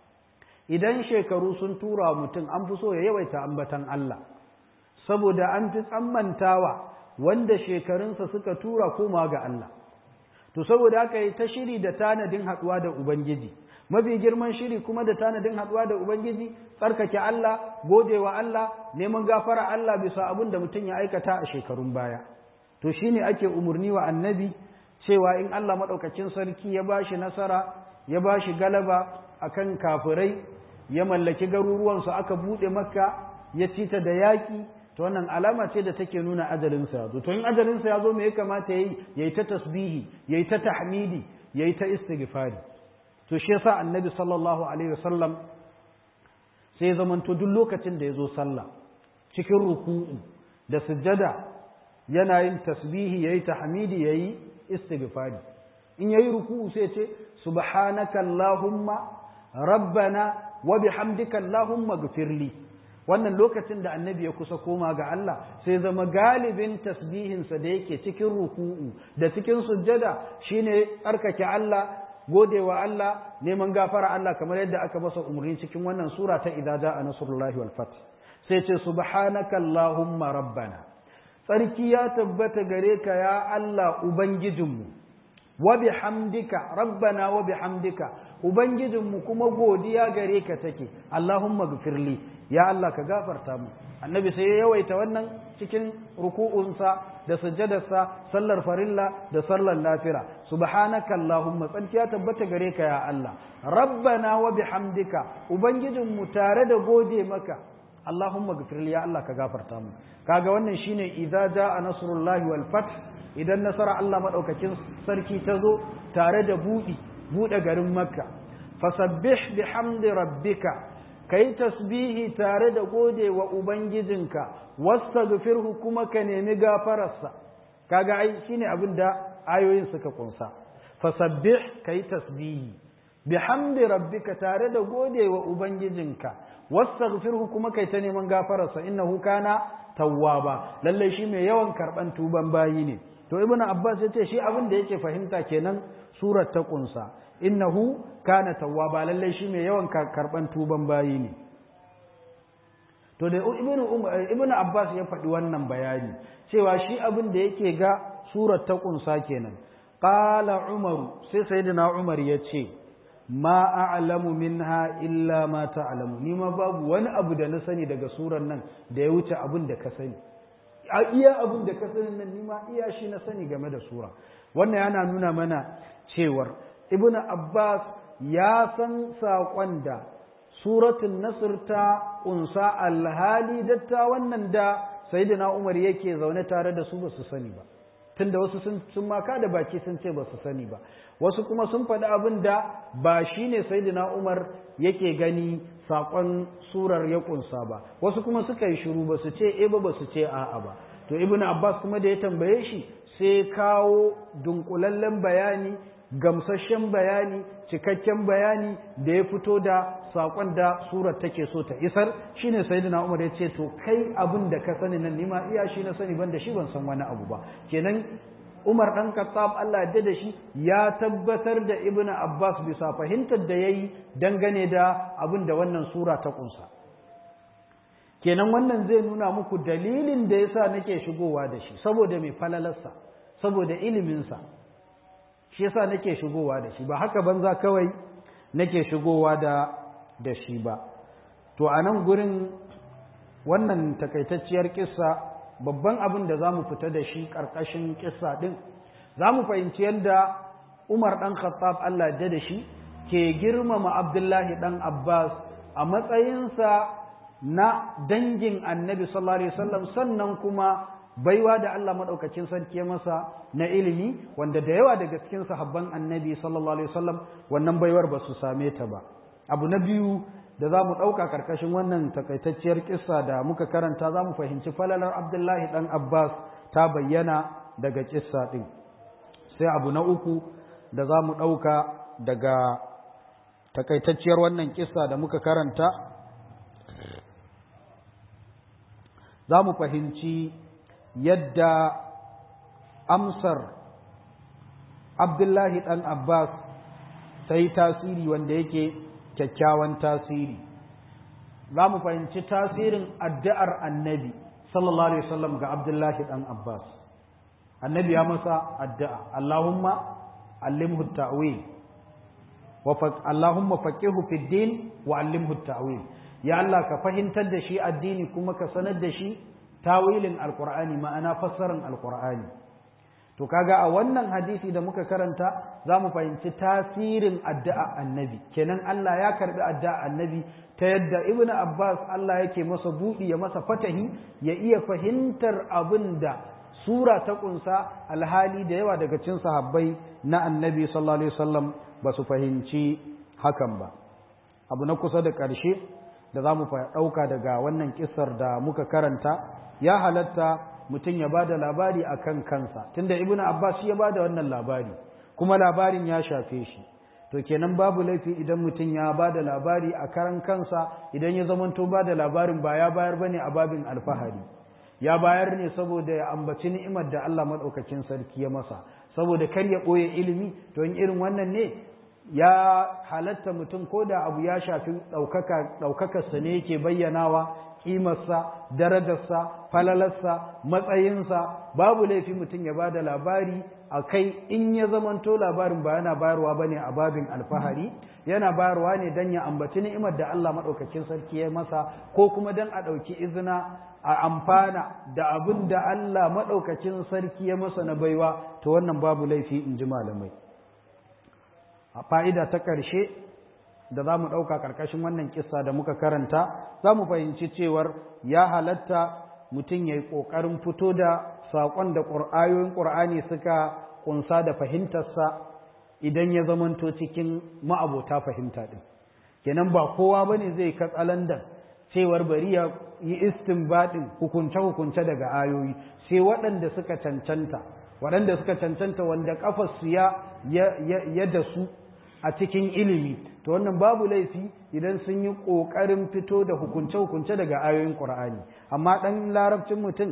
idan shekaru sun tura mutum an fi so ya yawaita ambatan Allah saboda an fi tsammantawa wanda shekarunsa suka tura koma ga Allah to saboda haka yi ta shiri da tanadin haɗuwa da ubangiji mafi girman shiri kuma da tanadin haɗuwa da ubangiji tsarkake Allah godewa Allah neman gafara Allah bisa abin da mutum ya aikata a shekarun baya to shine ake umarni wa annabi cewa in Allah maɗaukacin sarki ya bashi nasara ya bashi galaba akan kafirai ya mallaki garuruwansu aka buɗe makka ya cita da yaƙi to wannan alama ce da take nuna ajalinsa ya zo to in ajalinsa ya zo me ya kamata yayi yayi ta tasbihi yayi ta tahmidi yayi ta istighfari to shi yasa annabi sallallahu alaihi wasallam sai zamanto duk lokacin da ya zo sallah cikin ruku'u da sujjada yana yin tasbihi yayi tahmidi yayi istighfari in yayi ruku'u sai ce subhanaka allahumma rabbana wa bihamdika allahumma ghfirli wannan lokacin da annabi ya kusa koma ga Allah sai zama galibin tasbihinsa da yake cikin ruku'u da cikin sujjada shine tsarkake Allah godewa Allah neman gafara Allah kamar yadda aka masa umarni cikin wannan sura ta idza jaa nasrullahi wal fath sai ce subhanaka allahumma rabbana tsarki ya tabbata gare ka ya Allah ubangijinmu wa bihamdika rabbana wa bihamdika ubangijinmu kuma godiya gare ka take allahumma gfirli ya Allah ka gafarta mu annabi sai ya yawaita wannan cikin ruku'unsa da sujjadarsa sallar farilla da sallar nafila subhanaka allahumma tsarki ya tabbata gare ka ya Allah rabbana wa bihamdika ubangijinmu tare da gode maka allahumma gfirli ya Allah ka gafarta mu kaga wannan shine idza jaa nasrullahi wal fath idan nasara Allah madaukakin sarki ta zo tare da budi bude garin makka fasabbih bihamdi rabbika ka yi tasbihi tare da gode wa Ubangijinka, wasta gafirhu kuma ka nemi gafararsa, kaga ai shi ne abin da ayoyin suka kunsa. Fasabbih ka yi tasbihi, bihamdi rabbika tare da gode wa Ubangijinka, wasta gafirhu kuma ka yi ta neman gafararsa, innahu kana tawwaba, lallai shi mai yawan karɓan tuban bayi ne. To Ibn Abbas ya ce shi abin da yake fahimta kenan surar ta kunsa. innahu kana tawwaba lallai shi mai yawan karban tuban bayi ne to da ibnu ibnu abbas ya faɗi wannan bayani cewa shi abin da yake ga surar ta kunsa kenan qala umaru sai sayyidina umar ya ce ma a'lamu minha illa ma ta'lamu ni ma babu wani abu da na sani daga surar nan da ya wuce abin da ka sani a iya abin da ka sani nan ni ma iya shi na sani game da sura wannan yana nuna mana cewar ibn Abbas ya san saƙon da suratun Nasr ta ƙunsa alhali datta wannan da Sayyidina Umar yake zaune tare da su ba su sani ba tunda wasu sun sun maka da baki sun ce ba su sani ba wasu kuma sun faɗi abin da ba shine Sayyidina Umar yake gani saƙon surar ya ƙunsa ba wasu kuma suka yi shiru ba su ce eh ba ba su ce a'a ba to ibn Abbas kuma da ya tambaye shi sai kawo dunkulallen bayani gamsasshen bayani cikakken bayani da ya fito da saƙon da surar take so ta isar shine sayyidina Umar ya ce to kai abin da ka sani nan nima iya shi na sani ban da shi ban san wani abu ba kenan Umar dan Khattab Allah ya da shi ya tabbatar da Ibn Abbas bisa fahimtar da yayi dangane da abin da wannan sura ta kunsa kenan wannan zai nuna muku dalilin da yasa nake shigowa da shi saboda mai falalarsa saboda iliminsa shi yasa nake shigowa da shi ba haka banza kawai nake shigowa da da shi ba to a nan gurin wannan takaitacciyar kissa babban abin da za mu fita da shi ƙarƙashin kissa ɗin za mu fahimci yadda umar ɗan khattab allah da da shi ke girmama abdullahi ɗan abbas a matsayinsa na dangin annabi sallallahu alaihi wasallam sannan kuma baiwa da Allah maɗaukacin sarki masa na ilimi wanda da yawa daga cikin sahabban annabi sallallahu alaihi wasallam wannan baiwar ba su same ta ba abu na biyu da za mu ɗauka ƙarƙashin wannan takaitacciyar kissa da muka karanta za mu fahimci falalar abdullahi ɗan abbas ta bayyana daga kissa ɗin sai abu na uku da za mu ɗauka daga takaitacciyar wannan kissa da muka karanta za mu fahimci yadda amsar abdullahi ɗan abbas ta yi tasiri wanda yake kyakkyawan tasiri za mu fahimci tasirin addu'ar annabi sallallahu alaihi wasallam ga abdullahi ɗan abbas annabi ya masa addu'a allahumma allimhu ta'wil wa allahumma faqihu fid din wa allimhu ta'wil ya Allah ka fahimtar da shi addini kuma ka sanar da shi tawilin alqur'ani ma'ana fassarar alqur'ani to kaga a wannan hadisi da muka karanta za mu fahimci tasirin addu'a annabi kenan Allah ya karbi addu'a annabi ta yadda ibnu abbas Allah yake masa buɗi ya masa fatahi ya iya fahimtar abin da sura ta kunsa alhali da yawa daga cikin sahabbai na annabi sallallahu alaihi wasallam ba su fahimci hakan ba abu na kusa da ƙarshe da za mu ɗauka daga wannan kisar da muka karanta ya halatta mutum ya ba da labari a kan kansa tunda ibn abbas ya ba da wannan labari kuma labarin ya shafe shi to kenan babu laifi idan mutum ya ba da labari a karan kansa idan ya zamanto ba da labarin ba ya bayar bane a babin alfahari ya bayar ne saboda ya ambaci ni'imar da Allah madaukakin sarki ya masa saboda kar ya ɓoye ilimi to in irin wannan ne ya halatta mutum ko da abu ya shafi ɗaukakarsa ne yake bayyanawa ƙimarsa darajarsa falalarsa matsayinsa babu laifi mutum ya ba da labari a kai in ya zamanto labarin ba yana bayarwa ba ne a babin alfahari yana bayarwa ne don ya ambaci ni'imar da Allah maɗaukakin sarki ya masa ko kuma don a ɗauki izina a amfana da abin da Allah maɗaukakin sarki ya masa na baiwa to wannan babu laifi in ji malamai a fa'ida ta ƙarshe da za mu ɗauka ƙarƙashin wannan kissa da muka karanta za mu fahimci cewar ya halatta mutum ya yi ƙoƙarin fito da saƙon da ayoyin ƙur'ani suka ƙunsa da fahimtarsa idan ya zamanto cikin ma'abota fahimta ɗin kenan ba kowa ba ne zai katsalandan cewar bari ya yi istinbaɗin hukunce-hukunce daga ayoyi sai waɗanda suka cancanta waɗanda suka cancanta wanda ƙafarsu ya ya da su a cikin ilimi to wannan babu laifi idan sun yi ƙoƙarin fito da hukunce-hukunce daga ayoyin ƙur'ani amma ɗan larabcin mutum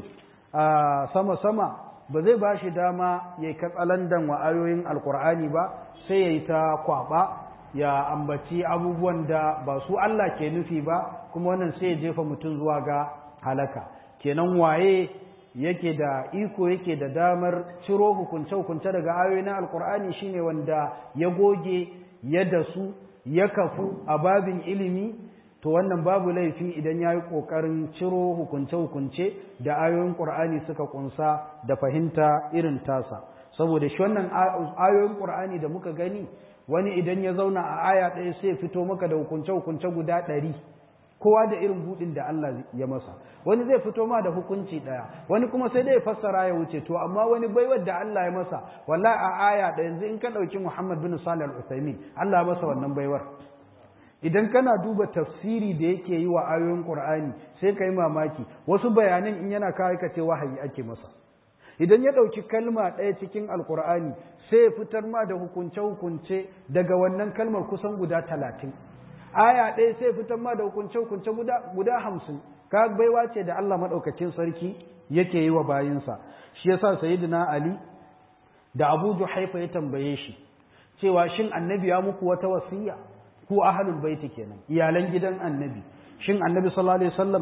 a sama-sama ba zai ba shi dama ya yi katsalandan wa ayoyin alƙur'ani ba sai ya yi ta kwaɓa ya ambaci abubuwan da ba su Allah ke nufi ba kuma wannan sai ya jefa mutum zuwa ga halaka kenan waye yake da iko yake da damar ciro hukunce-hukunce daga ayoyi na alkur'ani shine wanda ya goge ya dasu ya kafu a babin ilimi to wannan babu laifi idan ya yi ƙoƙarin ciro hukunce-hukunce da ayoyin ƙur'ani suka ƙunsa da fahimta irin tasa saboda shi wannan ayoyin ƙur'ani da muka gani wani idan ya zauna a aya ɗaya sai fito maka da hukunce-hukunce guda ɗari kowa da irin budin da Allah ya masa wani zai fito ma da hukunci daya wani kuma sai dai fassara ya wuce to amma wani baiwar da Allah ya masa wallahi a aya da yanzu in ka dauki Muhammad bin Salih al-Utsaimin Allah ya masa wannan baiwar idan kana duba tafsiri da yake yi wa ayoyin Qur'ani sai kai mamaki wasu bayanan in yana kai ka ce wahayi ake masa idan ya dauki kalma ɗaya cikin alkur'ani sai ya fitar ma da hukunce-hukunce daga wannan kalmar kusan guda talatin aya ɗaya sai fitar ma da hukunce-hukunce guda hamsin ka baiwa ce da Allah maɗaukacin sarki yake yi wa bayinsa shi yasa sayyidina Ali da Abu Juhaifa ya tambaye shi cewa shin annabi ya muku wata wasiya ku ahlul baiti kenan iyalan gidan annabi shin annabi sallallahu alaihi wasallam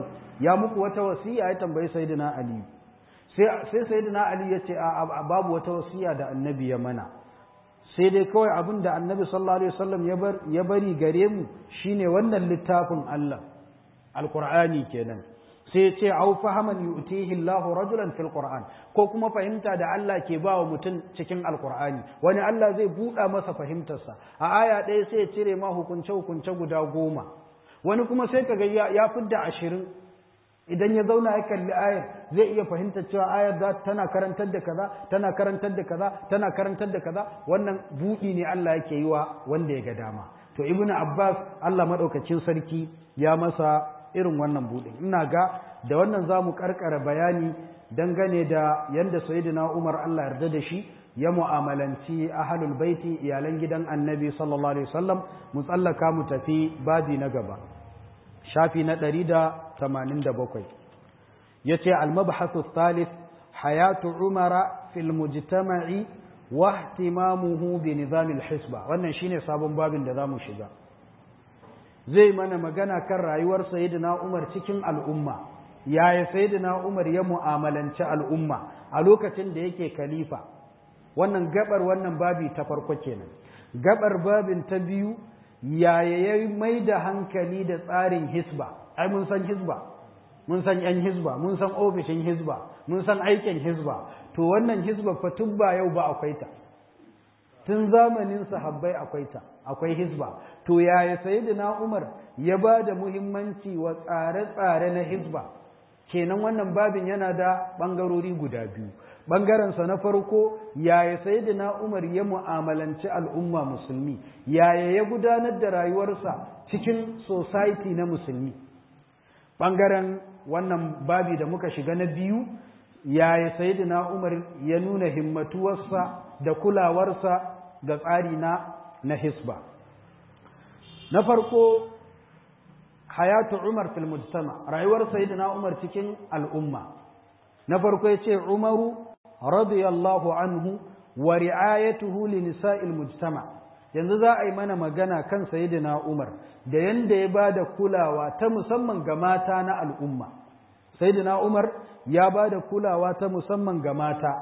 ya muku wata wasiya ya tambayi sayyidina ali sai sai sayyidina ali ya ce a babu wata wasiya da annabi ya mana sai dai kawai abin da annabi sallallahu alaihi wasallam ya bari gare mu shine wannan littafin Allah alqur'ani kenan sai ce au fahaman yu'tihi Allahu rajulan fil Qur'an ko kuma fahimta da Allah ke ba wa mutum cikin Alqur'ani wani Allah zai buɗa masa fahimtarsa a aya ɗaya sai ya cire ma hukunce hukunce guda goma wani kuma sai kaga ya, ya fidda ashirin idan ya zauna ya kalli ayar zai iya fahimtar cewa ayar za tana karantar da kaza tana karantar da kaza tana karantar da kaza wannan buɗi ne Allah yake yi wa wanda ya ga dama to ibnu abbas Allah madaukakin sarki ya masa irin wannan buɗin ina ga da wannan za mu karkara bayani dangane da yadda sayyidina umar allah yarda da shi ya mu'amalanci ahalul baiti iyalan gidan annabi sallallahu alaihi wasallam mu tsallaka mu tafi babi na gaba shafi na ɗari da tamanin da bakwai ya ce almabhasu thalith hayatu umara fil mujtama'i wa ihtimamuhu bi nizamil hisba wannan shine sabon babin da za mu shiga zai mana magana kan rayuwar sayyidina Umar cikin al'umma yaya sayyidina Umar ya mu'amalanci al'umma a lokacin da yake khalifa wannan gabar wannan babi ta farko kenan gabar babin ta biyu yaya ya mai da hankali da tsarin hisba ai mun san hisba mun san yan hisba mun san ofishin hisba mun san aikin hisba to wannan hisba fa tun ba yau ba akwai ta tun zamanin sahabbai akwai ta akwai hisba to yaya sayyidina Umar ya ba da muhimmanci wa tsare-tsare na hisba kenan wannan babin yana da bangarori guda biyu bangarensa na farko yaya sayyidina Umar ya mu'amalanci al'umma musulmi yaya ya gudanar da rayuwarsa cikin society na musulmi bangaren wannan babi da muka shiga na biyu yaya sayyidina Umar ya nuna himmatuwarsa da kulawarsa ga tsari na na hisba na farko hayatu umar fil mujtama rayuwar sayyidina umar cikin al'umma na farko yace umaru radiyallahu anhu wa ri'ayatuhu li nisa'il mujtama yanzu za a yi mana magana kan sayyidina umar da yanda ya bada kulawa ta musamman ga mata na al'umma sayyidina umar ya bada kulawa ta musamman ga mata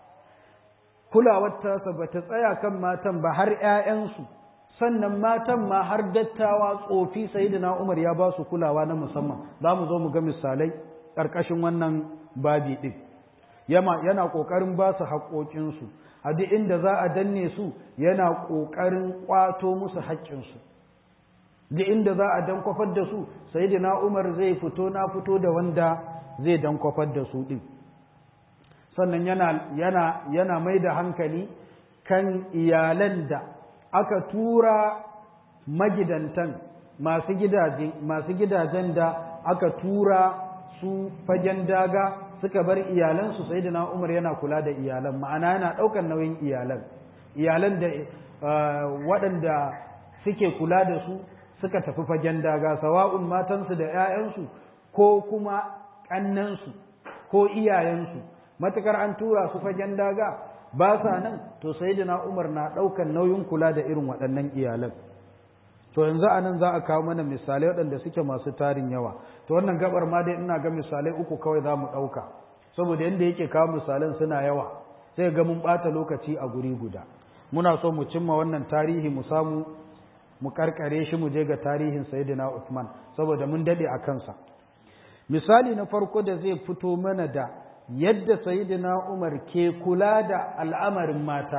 kulawar tasa ba ta tsaya kan matan ba har ‘ya'yansu, sannan matan ma har dattawa tsofi sayidina Umar ya ba su kulawa na musamman, za mu zo mu ga misalai ƙarƙashin wannan babi ɗin. Yana ƙoƙarin ba su haƙoƙinsu, a duk inda za a danne su yana ƙoƙarin ƙwato musu haƙƙinsu. Duk inda za a dan kwafar da su, sayidina Umar zai fito na fito da wanda zai dan kwafar da su ɗin. sannan yana, yana, yana mai da hankali kan iyalan da aka tura magidantan masu gidaje masu gidajen da aka tura su fagen daga suka bar iyalansu sai da umar yana kula da iyalan ma'ana yana ɗaukar nauyin iyalan iyalan da waɗanda suke kula da su suka tafi fagen daga sawa'un matansu da 'ya'yansu ko kuma ƙannansu ko iyayensu matukar an tura su fagen daga ba sa nan to sayyidina Umar na daukan nauyin kula da irin waɗannan iyalan to yanzu anan za a kawo mana misalai waɗanda suke masu tarin yawa to wannan gabar ma dai ina ga misalai uku kawai za mu ɗauka saboda yadda yake kawo misalan suna yawa sai ga mun ɓata lokaci a guri guda muna so mu cimma wannan tarihi mu samu mu karkare shi mu je ga tarihin sayyidina Uthman saboda mun dade a kansa misali na farko da zai fito mana da yadda sayidina Umar ke kula da al'amarin mata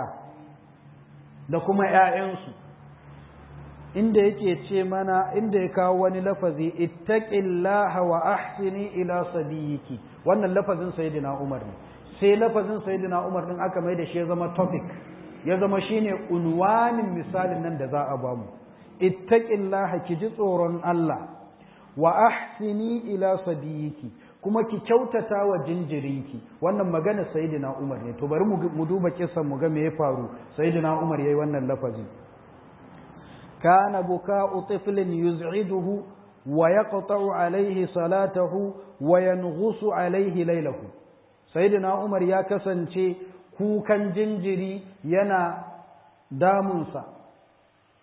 da kuma ‘ya'yansu, inda yake ce mana inda ya kawo wani lafazi, ittaqillaha wa ahsini ila sadiyiki wannan lafazin sayidina Umar ne, sai lafazin sayidina Umar ɗin aka mai da shi ya zama topic, ya zama shi ne unwanin misalin nan da za a bamu. Ittaqillaha ki ji tsoron Allah, wa ahsini ila sadiyiki kuma ki kyautata wa jinjirinki wannan magana sayyidina Umar ne to bari mu duba kissan mu ga me ya faru sayyidina Umar yayi wannan lafazi kana buka'u tiflin yuz'iduhu wa yaqta'u alayhi salatahu wa yanghusu alayhi laylahu sayyidina Umar ya kasance kukan jinjiri yana damunsa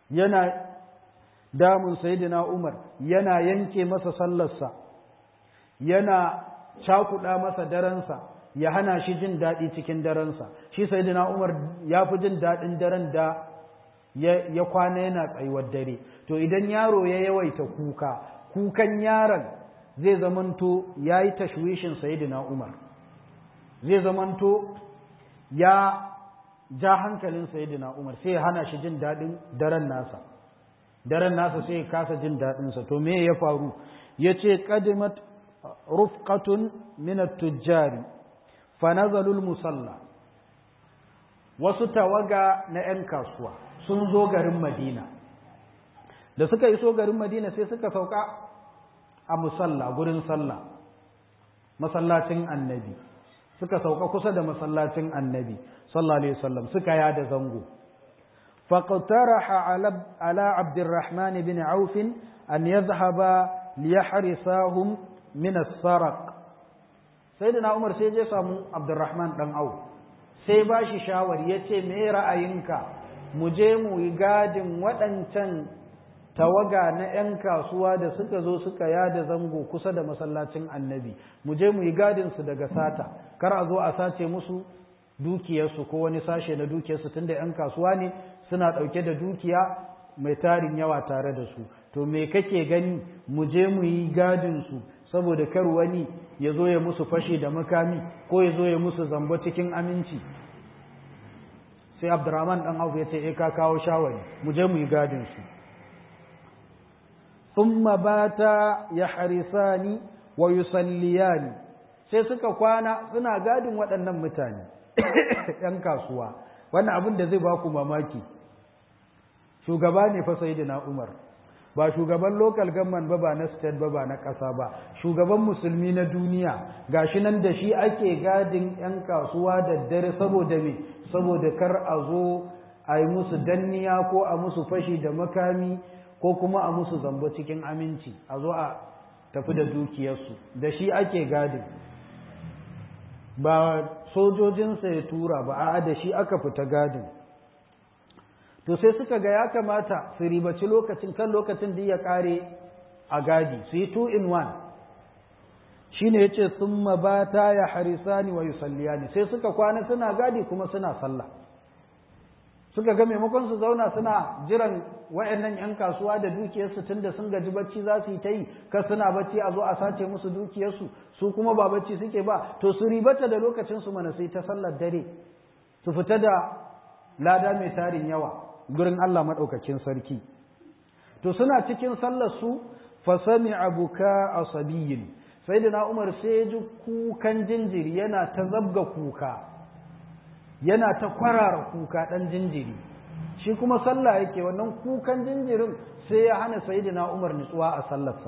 yana damun sayyidina Umar yana yanke masa sallarsa yana cakuɗa masa daransa ya hana shi jin daɗi cikin daransa shi sayyidina Umar ya fi jin daɗin daren da ya kwana yana tsayuwar dare to idan yaro ya yawaita kuka kukan yaron zai zamanto ya yi tashwishin sayyidina Umar zai zamanto ya ja hankalin sayyidina Umar sai ya hana shi jin daɗin daren nasa daren nasa sai ya kasa jin daɗinsa to me ya faru ya ce ƙadimat rufqatun min tujjari fa nazalul musalla wasu tawaga na 'yan kasuwa sun zo garin Madina da suka iso garin Madina sai suka sauka a musalla gurin sallah masallacin annabi suka sauka kusa da masallacin annabi sallallahu alaihi wasallam suka yada zango faqtaraha ala abdurrahman bin auf an yadhhaba liyahrisahum min as-sarq sayyidina umar sai je samu abdurrahman dan auf sai ba shi shawari yace me ra'ayinka mu je mu yi gadin waɗancan tawaga na 'yan kasuwa da suka zo suka yada zango kusa da masallacin annabi mu je mu yi gadinsu daga sata kar a zo a sace musu dukiyarsu ko wani sashe na dukiyarsu tunda 'yan kasuwa ne suna ɗauke da dukiya mai tarin yawa tare da su to me kake gani mu je mu yi gadinsu saboda kar wani ya zo ya musu fashe da makami ko ya zo ya musu zambo cikin aminci sai abdurrahman dan auf ya ce eh ka kawo shawari mu je mu yi gadinsu thumma bata yahrisani wa yusalliyani sai suka kwana suna gadin waɗannan mutane ‘yan kasuwa wannan abin da zai ba ku mamaki shugaba ne fa sayyidina umar ba shugaban local government ba ba na state ba ba na ƙasa ba shugaban musulmi na duniya gashi nan da shi ake gadin 'yan kasuwa da dare saboda me saboda kar a zo a yi musu danniya ko a musu fashi da makami ko kuma a musu zambo cikin aminci a zo a tafi da dukiyarsu da shi ake gadin ba sojojinsa ya tura ba a da shi aka fita gadin to sai suka ga ya kamata su ribaci lokacin kan lokacin da ya kare a gadi su yi two in one shi ne ya ce sun mabata ya harisani wa yusalliyani sai suka kwana suna gadi kuma suna sallah suka ga maimakon su zauna suna jiran wa'annan 'yan kasuwa da dukiyarsu tun da sun gaji bacci za su yi ta yi kar suna bacci a zo a sace musu dukiyarsu su kuma ba bacci suke ba to su ribata da lokacinsu mana sai ta sallar dare su fita da lada mai tarin yawa gurin Allah maɗaukakin sarki to suna cikin sallar su fasami abuka asabiyin sai da Umar sai ji kukan jinjiri yana ta zabga kuka yana ta kwarara kuka ɗan jinjiri shi kuma sallah yake wannan kukan jinjirin sai ya hana sayyidina Umar nutsuwa a sallarsa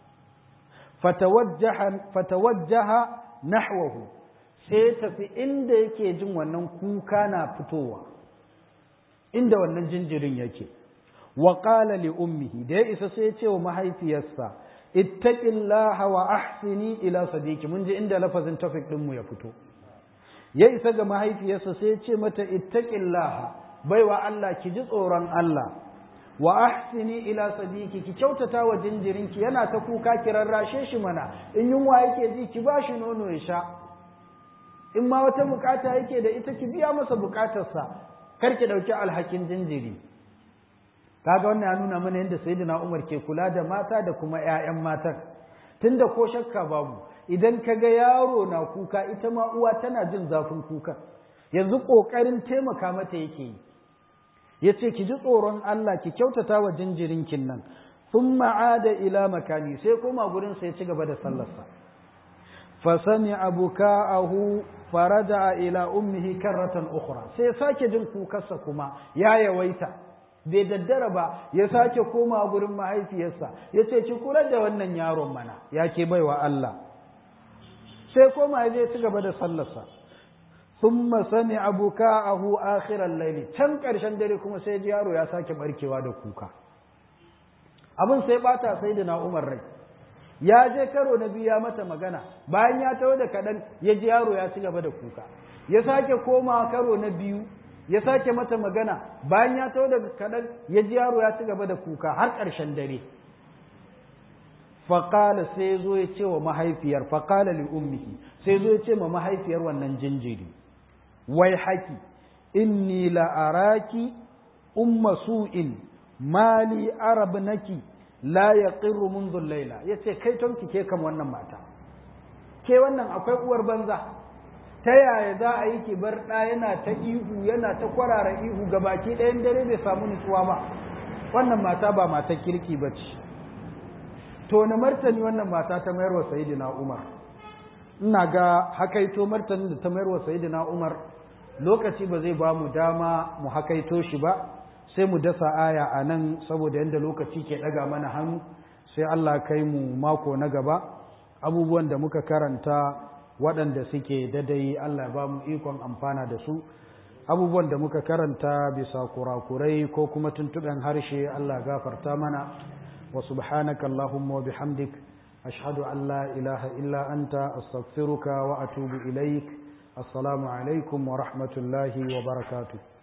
fatawajjaha nahwahu sai tafi inda yake jin wannan kuka na fitowa inda wannan jinjirin yake wa qala li ummihi da ya isa sai ya ce wa mahaifiyarsa ittaqillaha wa ahsini ila sadiqi mun ji inda lafazin tafik din mu ya fito ya isa ga mahaifiyarsa sai ya ce mata ittaqillaha baiwa Allah ki ji tsoron Allah wa ahsini ila sadiqi ki kyautata wa jinjirinki yana ta kuka ki rarrashe shi mana in yunwa yake ji ki ba shi nono ya sha in ma wata bukata yake da ita ki biya masa bukatarsa kar ki dauki alhakin jinjiri kaga wannan ya nuna mana yadda sayyidina Umar ke kula da mata da kuma ƴaƴan matan tunda ko shakka babu idan kaga yaro na kuka ita ma uwa tana jin zafin kuka yanzu kokarin taimaka mata yake yi yace ki ji tsoron Allah ki kyautata wa jinjirinkin nan thumma ada ila makani sai koma gurin sai ci gaba da sallarsa fa sami'a buka'ahu faraja ila ummihi karratan ukhra sai sake jin kukarsa kuma ya yawaita bai daddara ba ya sake koma gurin mahaifiyarsa ya ce ki kula da wannan yaron mana ya ke baiwa Allah sai koma ya je ci gaba da sallarsa thumma sami'a buka'ahu akhiral layli can karshen dare kuma sai ji yaro ya sake barkewa da kuka abin sai bata sai da na Umar rai ya je karo na biyu ya mata magana bayan ya taho da kaɗan ya ji yaro ya ci gaba da kuka ya sake koma karo na biyu ya sake mata magana bayan ya taho da kaɗan ya ji yaro ya ci gaba da kuka har ƙarshen dare faƙala sai zo ya ce wa mahaifiyar faƙala li ummihi sai zo ya ce ma mahaifiyar wannan jinjiri wai haki inni la'araki umma su'in mali arab naki la yaqirru منذ laila yace kai tonki ke kan wannan mata ke wannan akwai uwar banza ta yaya za a yi ki bar ɗa yana ta ihu yana ta kwarara ihu ga baki ɗayan dare bai samu nutsuwa ba wannan mata ba mata kirki ba ce to na martani wannan mata ta mayar wa sayidina umar ina ga hakaito martanin da ta mayar wa sayidina umar lokaci ba zai ba mu dama mu hakaito shi ba sai mu dasa aya a nan saboda yadda lokaci ke ɗaga mana hannu sai Allah kai mu mako na gaba abubuwan da muka karanta waɗanda suke dadai Allah ba mu ikon amfana da su abubuwan da muka karanta bisa kurakurai ko kuma tuntuɓen harshe Allah gafarta mana wa subhanaka Allahumma wa bihamdik ashhadu an la ilaha illa anta astaghfiruka wa atubu ilaik assalamu alaikum wa rahmatullahi wa barakatuh